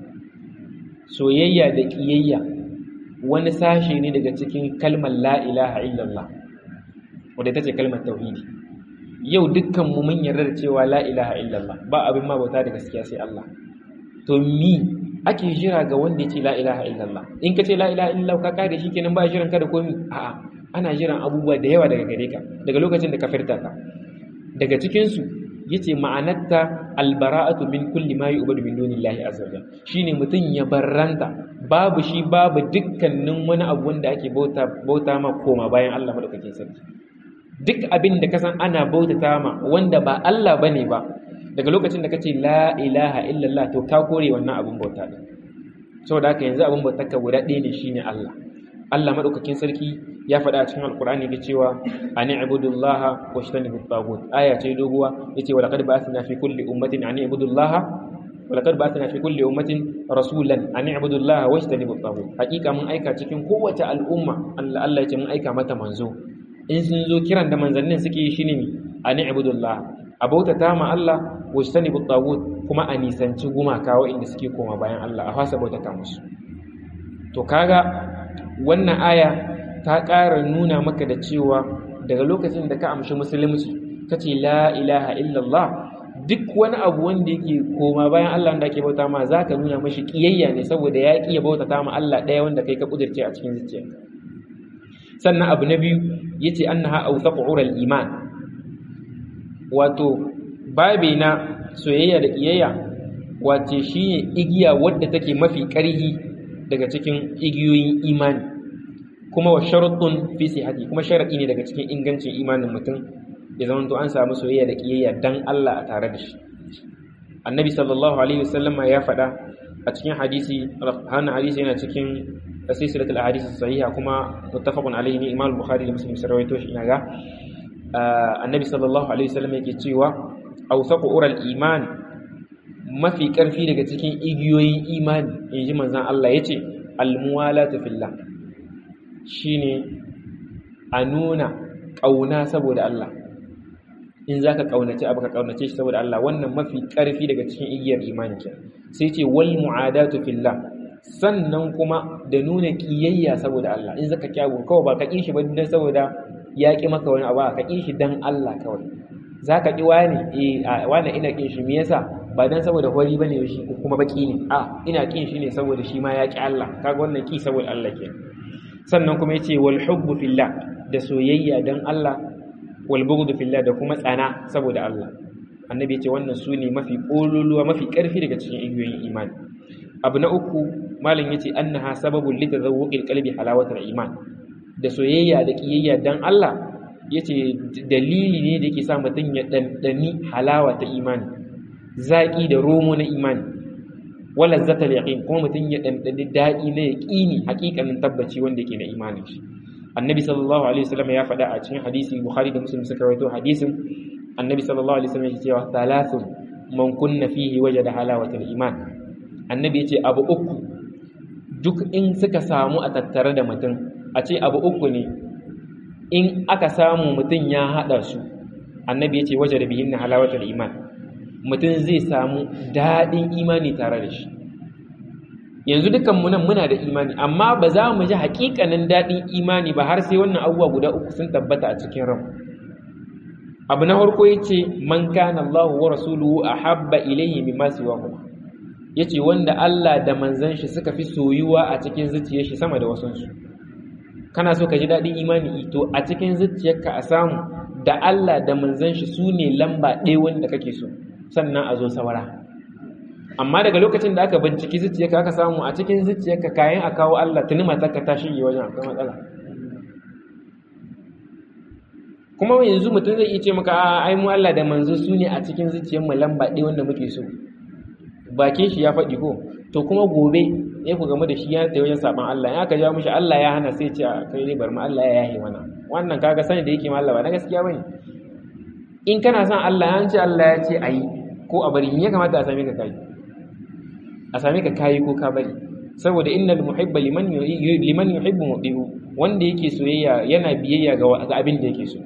soyayya da ƙiyayya wani sashe ne daga cikin kalmar la ilaha illallah wadda ta ce kalmar tauhidi yau dukkanmu mun yarda da cewa la ilaha illallah ba abin ma bauta da gaskiya sai Allah to mi ake jira ga wanda ya ce la ilaha illallah in ka ce la ilaha illallah ka kare shi kenan ba jiran ka da komi a'a ana jiran abubuwa da yawa daga gare ka daga lokacin da ka firta ka daga cikin su yace ma'anarta albara'atu min kulli ma yu'badu min dunillahi azza wajal shine mutun ya barranta babu shi babu dukkanin wani abu wanda ake bauta bauta ma koma bayan Allah madaukakin sarki duk abin da kasan ana bautata ma wanda ba Allah bane ba daga lokacin da kace la ilaha illallah to ka kore wannan abin bauta din saboda haka yanzu abin bautar ka guda ɗaya ne shine Allah Allah madaukakin sarki ya faɗa a cikin alkur'ani da cewa ani ibudullaha wa shtanibu tagut aya ce doguwa yace wa laqad ba'athna fi kulli ummatin ani ibudullaha wa laqad ba'athna fi kulli ummatin rasulan ani ibudullaha wa shtanibu tagut hakika mun aika cikin kowace al'umma Allah Allah yace mun aika mata manzo in sun zo kiran da manzannin suke yi shine ani ibudullaha abauta ta ma Allah wa shtanibu tagut kuma a nisanci gumaka inda suke koma bayan Allah a fasa bautata musu to kaga wannan aya ta ƙara nuna maka da cewa daga lokacin da ka amshi musulunci ka ce la ilaha illallah duk wani abu wanda yake koma bayan Allah da ake bauta ma za ka nuna mashi ƙiyayya ne saboda ya ƙiya bauta ta ma Allah ɗaya wanda kai ka ƙudurce a cikin zuciyarka sannan abu na biyu ya ce an na ha'auta ƙurar iman wato babi na soyayya da ƙiyayya wace shi ne igiya wadda take mafi ƙarhi daga cikin igiyoyin imani kuma wa sharuɗin fi sihati kuma sharaɗi ne daga cikin ingancin imanin mutum ya zama to an samu soyayya da kiyayya dan Allah a tare da shi annabi sallallahu alaihi wasallam ya faɗa a cikin hadisi hannun hadisi yana cikin silsilatul ahadith sahiha kuma muttafaqun alaihi ne imam bukhari da muslim sun rawaito shi ina ga annabi sallallahu alaihi wasallam yake cewa awsaqu ural iman mafi karfi daga cikin igiyoyin imani inji manzon Allah yace almuwalatu fillah shine a nuna ƙauna saboda Allah in za ka ƙaunace abu ka ƙaunace shi saboda Allah wannan mafi ƙarfi daga cikin igiyar imani ke sai ce wal mu'adatu fillah sannan kuma da nuna ƙiyayya saboda Allah in zaka kyawu kawai ba ka ƙi shi ba dan saboda ya ƙi maka wani abu ka ƙi shi dan Allah kawai za ka ƙi wani eh wani ina ƙin shi me yasa ba dan saboda hori bane shi kuma baki ne a ina ƙin shi ne saboda shi ma ya ƙi Allah kaga wannan ƙi saboda Allah kenan sannan kuma yace wal hubbu fillah da soyayya dan Allah wal bughdu fillah da kuma tsana saboda Allah annabi yace wannan sune mafi kololuwa mafi karfi daga cikin igiyoyin imani abu na uku malam yace annaha sababul litazawwuqil qalbi halawatul iman da soyayya da kiyayya dan Allah yace dalili ne da yake sa mutun ya dandani halawa ta imani zaki da romo na imani wala zatal yaqin kuma mutun ya dandani dadi na yaqini hakikanin tabbaci wanda yake na imanin shi annabi sallallahu alaihi wasallam ya faɗa a cikin hadisi bukhari da muslim suka rawaito hadisin annabi sallallahu alaihi wasallam ya cewa thalathun man kunna fihi wajada halawatul iman annabi yace abu uku duk in suka samu a tattare da mutum a ce abu uku ne in aka samu mutum ya hada su annabi yace wajada bihinna halawatul iman mutum zai samu dadin imani tare da shi yanzu dukanmu nan muna da imani amma ba za mu ji hakikanin daɗin imani ba har sai wannan abubuwa guda uku sun tabbata a cikin ran abu na farko yace man kana Allahu wa rasuluhu ahabba ilayhi mimma siwahu yace wanda Allah da manzon shi suka fi soyuwa a cikin zuciyar shi sama da wasun su kana so ka ji daɗin imani to a cikin zuciyarka a samu da Allah da manzon shi sune lamba ɗaya wanda kake so sannan a zo saura amma daga lokacin da aka binciki zuciyarka aka samu a cikin zuciyarka kayan a kawo Allah tuni matarka ta shige wajen akwai matsala kuma yanzu mutum zai iya ce maka a ai mu Allah da manzo su ne a cikin zuciyar mu lamba ɗaya wanda muke so bakin shi ya faɗi ko to kuma gobe ya ku game da shi ya tayi wajen saban Allah in aka jawo mishi Allah ya hana sai ce a kai ne bar mu Allah ya yahe mana wannan kaga sani da yake ma Allah ba na gaskiya bane in kana son Allah ya ce Allah ya ce ayi ko a bari ya kamata a same ka kai a same ka kayi ko ka bari saboda innal muhibba liman liman yuhibbu mudihu wanda yake soyayya yana biyayya ga abin da yake so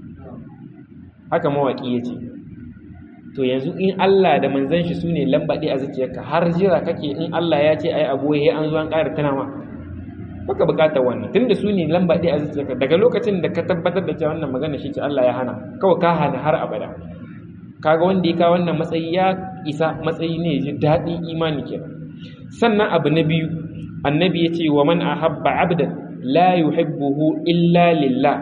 haka mawaki yace to yanzu in Allah da manzon shi sune lambaɗe a zuciyarka har jira kake in Allah ya ce ai abu he an zo an ƙara tana ma baka bukatar wannan tunda sune lambaɗe a zuciyarka daga lokacin da ka tabbatar da cewa wannan magana shi ce Allah ya hana kawai ka hana har abada kaga wanda ya kawo wannan matsayi ya isa matsayi ne ji daɗin imani kenan sannan abu na biyu annabi ya ce wa man ahabba abdan la yuhibbuhu illa lillah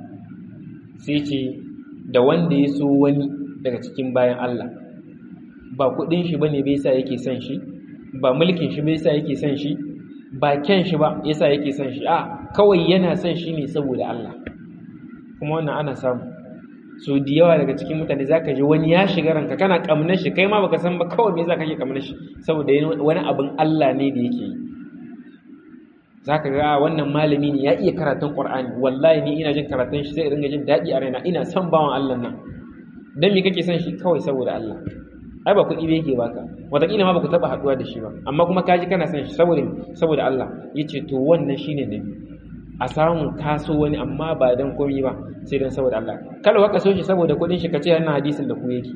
sai ce da wanda ya so wani daga cikin bayan Allah ba kudin shi bane bai sa yake son shi ba mulkin shi bai sa yake son shi ba kyan shi ba yasa yake son shi a kawai yana son shi ne saboda Allah kuma wannan ana samu so da yawa daga cikin mutane zaka ji wani ya shiga ranka kana kamnar shi kai ma baka san ba kawai me yasa kake kamnar shi saboda wani abin Allah ne da yake yi zaka ga wannan malami ne ya iya karatun Qur'ani wallahi ni ina jin karatun shi sai in ringa jin dadi a raina ina son bawan Allah nan dan me kake son shi kawai saboda Allah ai ba kuɗi ba yake baka wataƙila ma baku taɓa haɗuwa da shi ba amma kuma kaji kana son shi saboda saboda Allah yace to wannan shine nabi a samu kaso wani amma ba dan komai ba sai dan saboda Allah kada ka so shi saboda kuɗin shi kace wannan hadisin da ku yake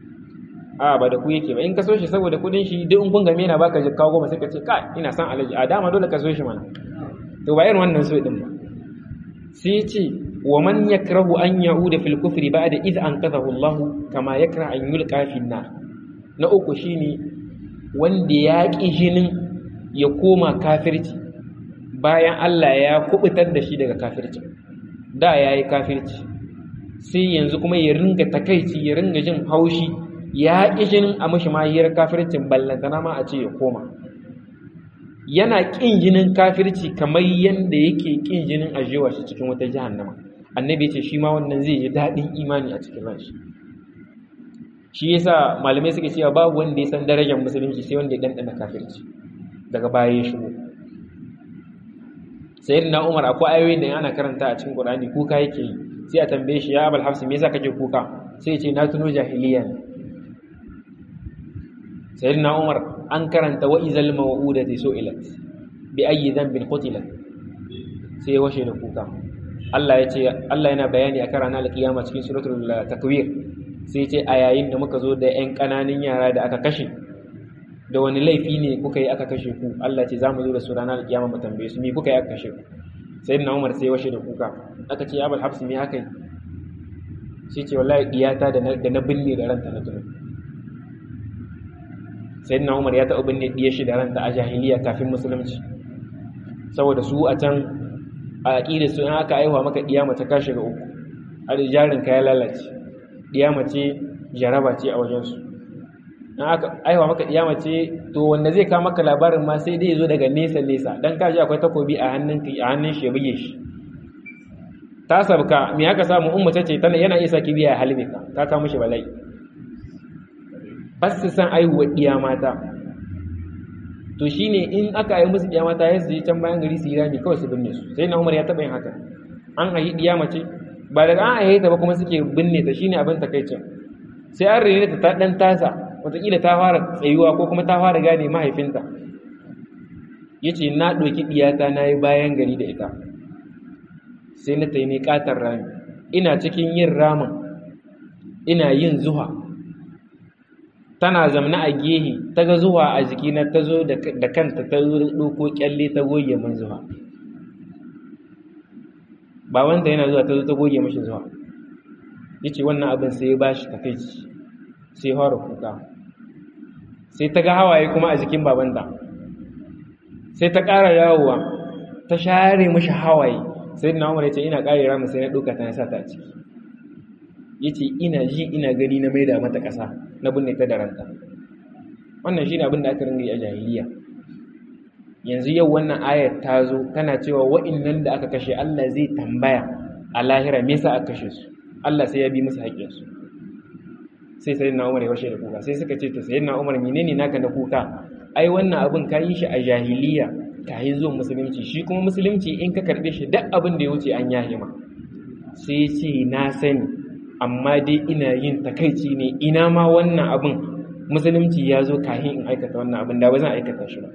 a ba da ku yake ba in ka so shi saboda kuɗin shi duk in kun game na baka jikka goma sai ka ce kai ina son alaji a dama dole ka so shi mana to ba irin wannan so din ba sai ce wa man yakrahu an ya'uda fil kufri ba'da idh anqadhahu Allah kama yakra an yulqa fi nar na uku shine wanda ya ƙi jinin ya koma kafirci bayan Allah ya kubutar da shi daga kafirci da ya yi kafirci sai yanzu kuma ya ringa takaici ya ringa jin haushi ya ƙi jinin a mashi mahiyar kafircin ballantana ma a ce ya koma yana ƙin jinin kafirci kamar yadda yake ƙin jinin ajewa shi cikin wata jahannama annabi ce shi ma wannan zai ji daɗin imani a cikin ranshi shi yasa malamai suke cewa babu wanda ya san darajar musulunci sai wanda ya dandana kafirci daga baya ya shigo sayyidina Umar akwai ayoyin da ana karanta a cikin Qur'ani kuka yake yi sai a tambaye shi ya Abul Hafs me yasa kake kuka sai ya ce na tuno jahiliya ne sayyidina Umar an karanta wa izal maw'udati su'ilat bi ayyi dhanbin qutilat sai ya washe da kuka Allah ya ce Allah yana bayani a ranar alkiyama cikin suratul takwir sai ce a yayin da muka zo da 'yan ƙananan yara da aka kashe da wani laifi ne kuka yi aka kashe ku Allah ce za mu zo da su ranar kiyama mu tambaye su me kuka yi aka kashe ku sai na Umar sai washe da kuka aka ce abul hafsi me haka yi sai ce wallahi diyata da na binne da ranta na tuno sai na Umar ya taɓa binne diyar shi da ranta a jahiliya kafin musulunci saboda su a can a aƙidar su in aka aiwa maka diya mace ka shiga uku a jarin ka ya lalace ɗiya mace jaraba ce a wajensu in aka aiwa maka iya mace to wanda zai kawo maka labarin ma sai dai zo daga nesa nesa dan kaji akwai takobi a hannun a hannun shi buge shi ta sabka me aka samu ummu tace tana yana isa kibiya ya halbe ka ta kawo mishi bala'i bas su san aihuwa iya mata to shine in aka yi musu iya mata ya je can bayan gari su yi rami kawai su binne su sai na umar ya taɓa yin haka an ayi iya mace ba daga an ayi ta ba kuma suke binne ta shine abin takaicin sai an rene ta ta dan tasa wataƙila ta fara tsayuwa ko kuma ta fara gane mahaifinta ya ce na ɗauki ɗiyata na yi bayan gari da ita sai na taimi ƙatar rami ina cikin yin ramin ina yin zuwa tana zamna a gehe ta ga zuwa a jikina ta zo da kanta ta ɗauko kyalle ta goge min zuwa babanta yana zuwa ta zo ta goge mashi zuwa ya ce wannan abin sai ya ba shi takaici sai ya fara kuka sai ta ga hawaye kuma a jikin babanta sai ta ƙara yawowa ta share mashi hawaye sai na umar ya ce ina ƙare ramin sai na ɗauka ta sa ta a ciki ya ce ina ji ina gani na maida mata ƙasa na binne ta da ranta wannan shi ne abin da aka ringa yi a jahiliya yanzu yau wannan ayar ta zo tana cewa wa'innan da aka kashe Allah zai tambaya a lahira me yasa aka kashe su Allah sai ya bi musu haƙƙinsu sai sayyidina Umar ya washe da kuka sai suka ce to sayyidina Umar menene naka na kuka ai wannan abin ka yi shi a jahiliya ka yi zuwa musulunci shi kuma musulunci in ka karbe shi duk abin da ya wuce an yahe ma sai ce na sani amma dai ina yin takaici ne ina ma wannan abin musulunci ya zo kahin in aikata wannan abin da ba zan aikata shi ba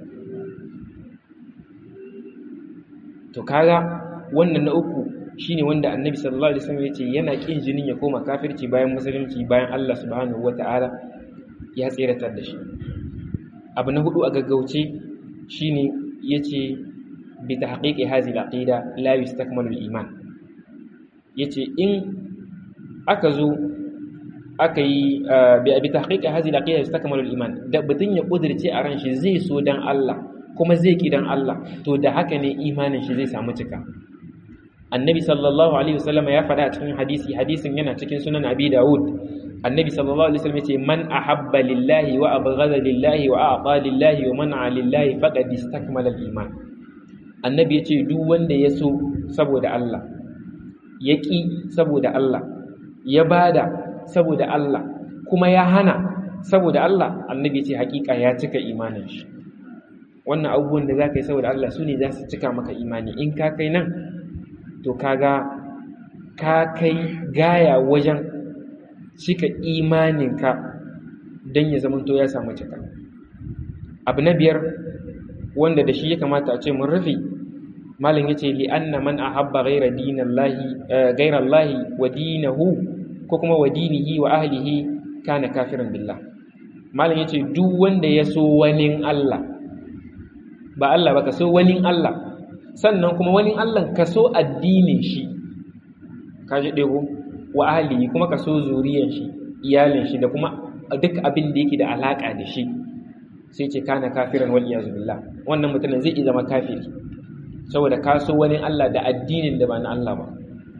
to kaga wannan na uku shine wanda annabi sallallahu alaihi wasallam yace yana kin jinin ya koma kafirci bayan musulunci bayan Allah subhanahu wataala ya tseratar da shi abu na hudu a gaggauce shine yace bi tahqiqi hadhihi al-aqida la yustakmalu al-iman yace in aka zo aka yi bi tahqiqi hadhihi al-aqida yustakmalu al-iman da batun ya kudirce a ran shi zai so dan Allah kuma zai ki dan Allah to da haka ne imanin shi zai samu cika annabi sallallahu alaihi wasallam ya faɗa a cikin hadisi hadisin yana cikin sunan abi dawud annabi sallallahu alaihi wasallam yace man ahabba lillahi wa abghada lillahi wa a'ta lillahi wa man'a lillahi faqad istakmala al-iman annabi yace duk wanda ya so saboda Allah ya ki saboda Allah ya bada saboda Allah kuma ya hana saboda Allah annabi yace hakika ya cika imanin shi wannan abubuwan da zaka yi saboda Allah su ne za su cika maka imani in ka kai nan to kaga ka kai gaya wajen cika imaninka don ya zamanto ya samu cika abu na biyar wanda da shi ya kamata a ce mun rufe malin ya ce li'anna man ahabba ghaira dinallahi ghaira Allahi wa dinahu ko kuma wa dinihi wa ahlihi kana kafiran billah malin ya ce duk wanda ya so wani Allah ba Allah ba ka so wani Allah sannan kuma wani Allah ka so addinin shi ka ji ɗego wa ahlihi kuma ka so zuriyar shi iyalin shi da kuma duk abin da yake da alaka da shi sai ce kana kafiran wal iyazu billah wannan mutumin zai iya zama kafiri saboda ka so wani Allah da addinin da ba na Allah ba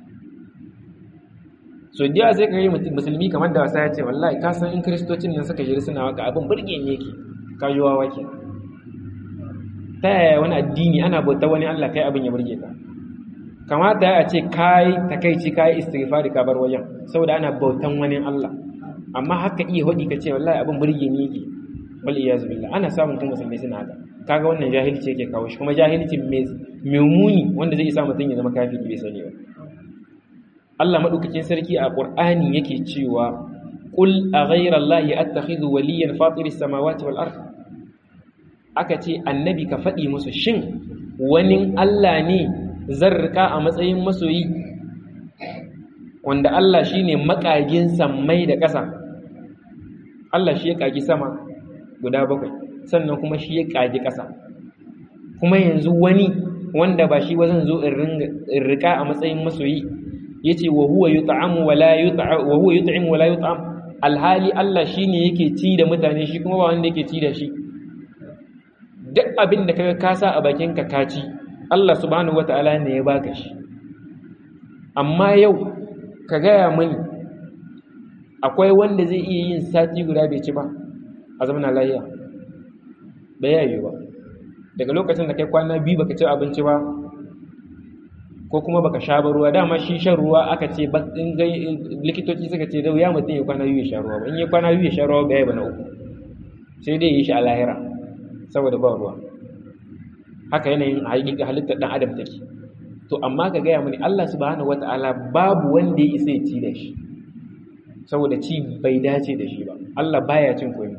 so diya sai ka yi musulmi kamar da wasa ya ce wallahi ka san in kristocin nan suka shiri suna waka abin burge ne yake ka yi wawa ke ta yaya wani addini ana bauta wani Allah kai abin ya burge ka kamata ya ce kai takaici kai istighfari ka bar wajen saboda ana bautan wani Allah amma haka iya hodi ka ce wallahi abin burge ne yake wal iyaz billah ana samun kuma musulmai suna haka kaga wannan jahilci yake kawo shi kuma jahilci mai muni wanda zai sa mutum ya zama kafiri bai sani ba Allah madaukakin sarki a Qur'ani yake cewa qul a ghayra allahi attakhidhu waliyan fatiris samawati wal ard aka ce annabi ka faɗi musu shin wani Allah ne zan rika a matsayin masoyi wanda Allah shine makagin sammai da ƙasa Allah shi ya kagi sama guda bakwai sannan kuma shi ya kagi ƙasa kuma yanzu wani wanda ba shi wazan zo in rika a matsayin masoyi yace wa huwa yut'amu wa la yut'am wa huwa yut'imu wa la yut'am alhali Allah shine yake ci da mutane shi kuma ba wanda yake ci da shi duk abin da kaga ka sa a bakin ka kaci Allah subhanahu wata'ala ne ya baka shi amma yau ka gaya mani akwai wanda zai iya yin sati guda bai ci ba a zamana lahiya bai yayi ba daga lokacin da kai kwana biyu baka ci abinci ba ko kuma baka sha ba ruwa dama shi shan ruwa aka ce in likitoci suka ce da wuya mutum ya kwana biyu ya sha ruwa ba in ya kwana biyu ya sha ruwa bai ba na uku sai dai yi shi a lahira saboda ba ruwa haka yanayin halittar dan adam take to amma ka gaya mani Allah subhanahu wata'ala babu wanda ya isa ya ci da shi saboda ci bai dace da shi ba Allah baya cin komai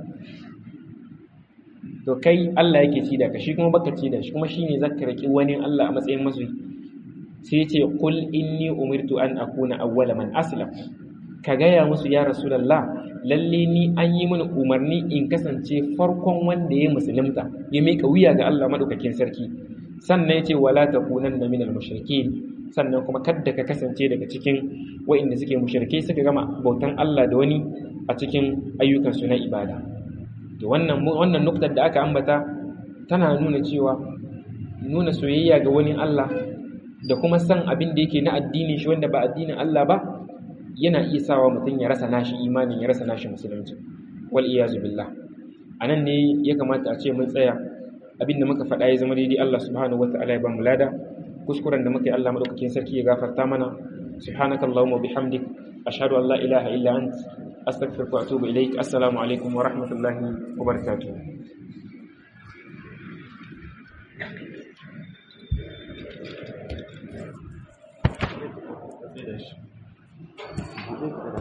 to kai Allah yake ci da ka shi kuma baka ci da shi kuma shine zaka raki wani Allah a matsayin masoyi sai ya ce qul inni umirtu an akuna awwala man aslam ka gaya musu ya rasulullah lalle ni an yi mini umarni in kasance farkon wanda ya musulunta ya mika wuya ga Allah madaukakin sarki sannan ya ce wala takunanna minal mushrikeen sannan kuma kadda ka kasance daga cikin wa'inda suke mushrike suka gama bautan Allah da wani a cikin ayyukansu na ibada to wannan wannan nuktar da aka ambata tana nuna cewa nuna soyayya ga wani Allah da kuma san abin da yake na addinin shi wanda ba addinin Allah ba yana iya sawa mutum ya rasa nashi imanin ya rasa nashi musulunci wal iyazu billah anan ne ya kamata a ce mun tsaya abin da muka faɗa ya zama daidai Allah subhanahu wataala ya ba mu lada kuskuren da muka yi Allah madaukakin sarki ya gafarta mana subhanakallahumma bihamdik ashhadu an la ilaha illa ant astaghfiruka wa atubu ilaik assalamu alaikum wa rahmatullahi wa barakatuh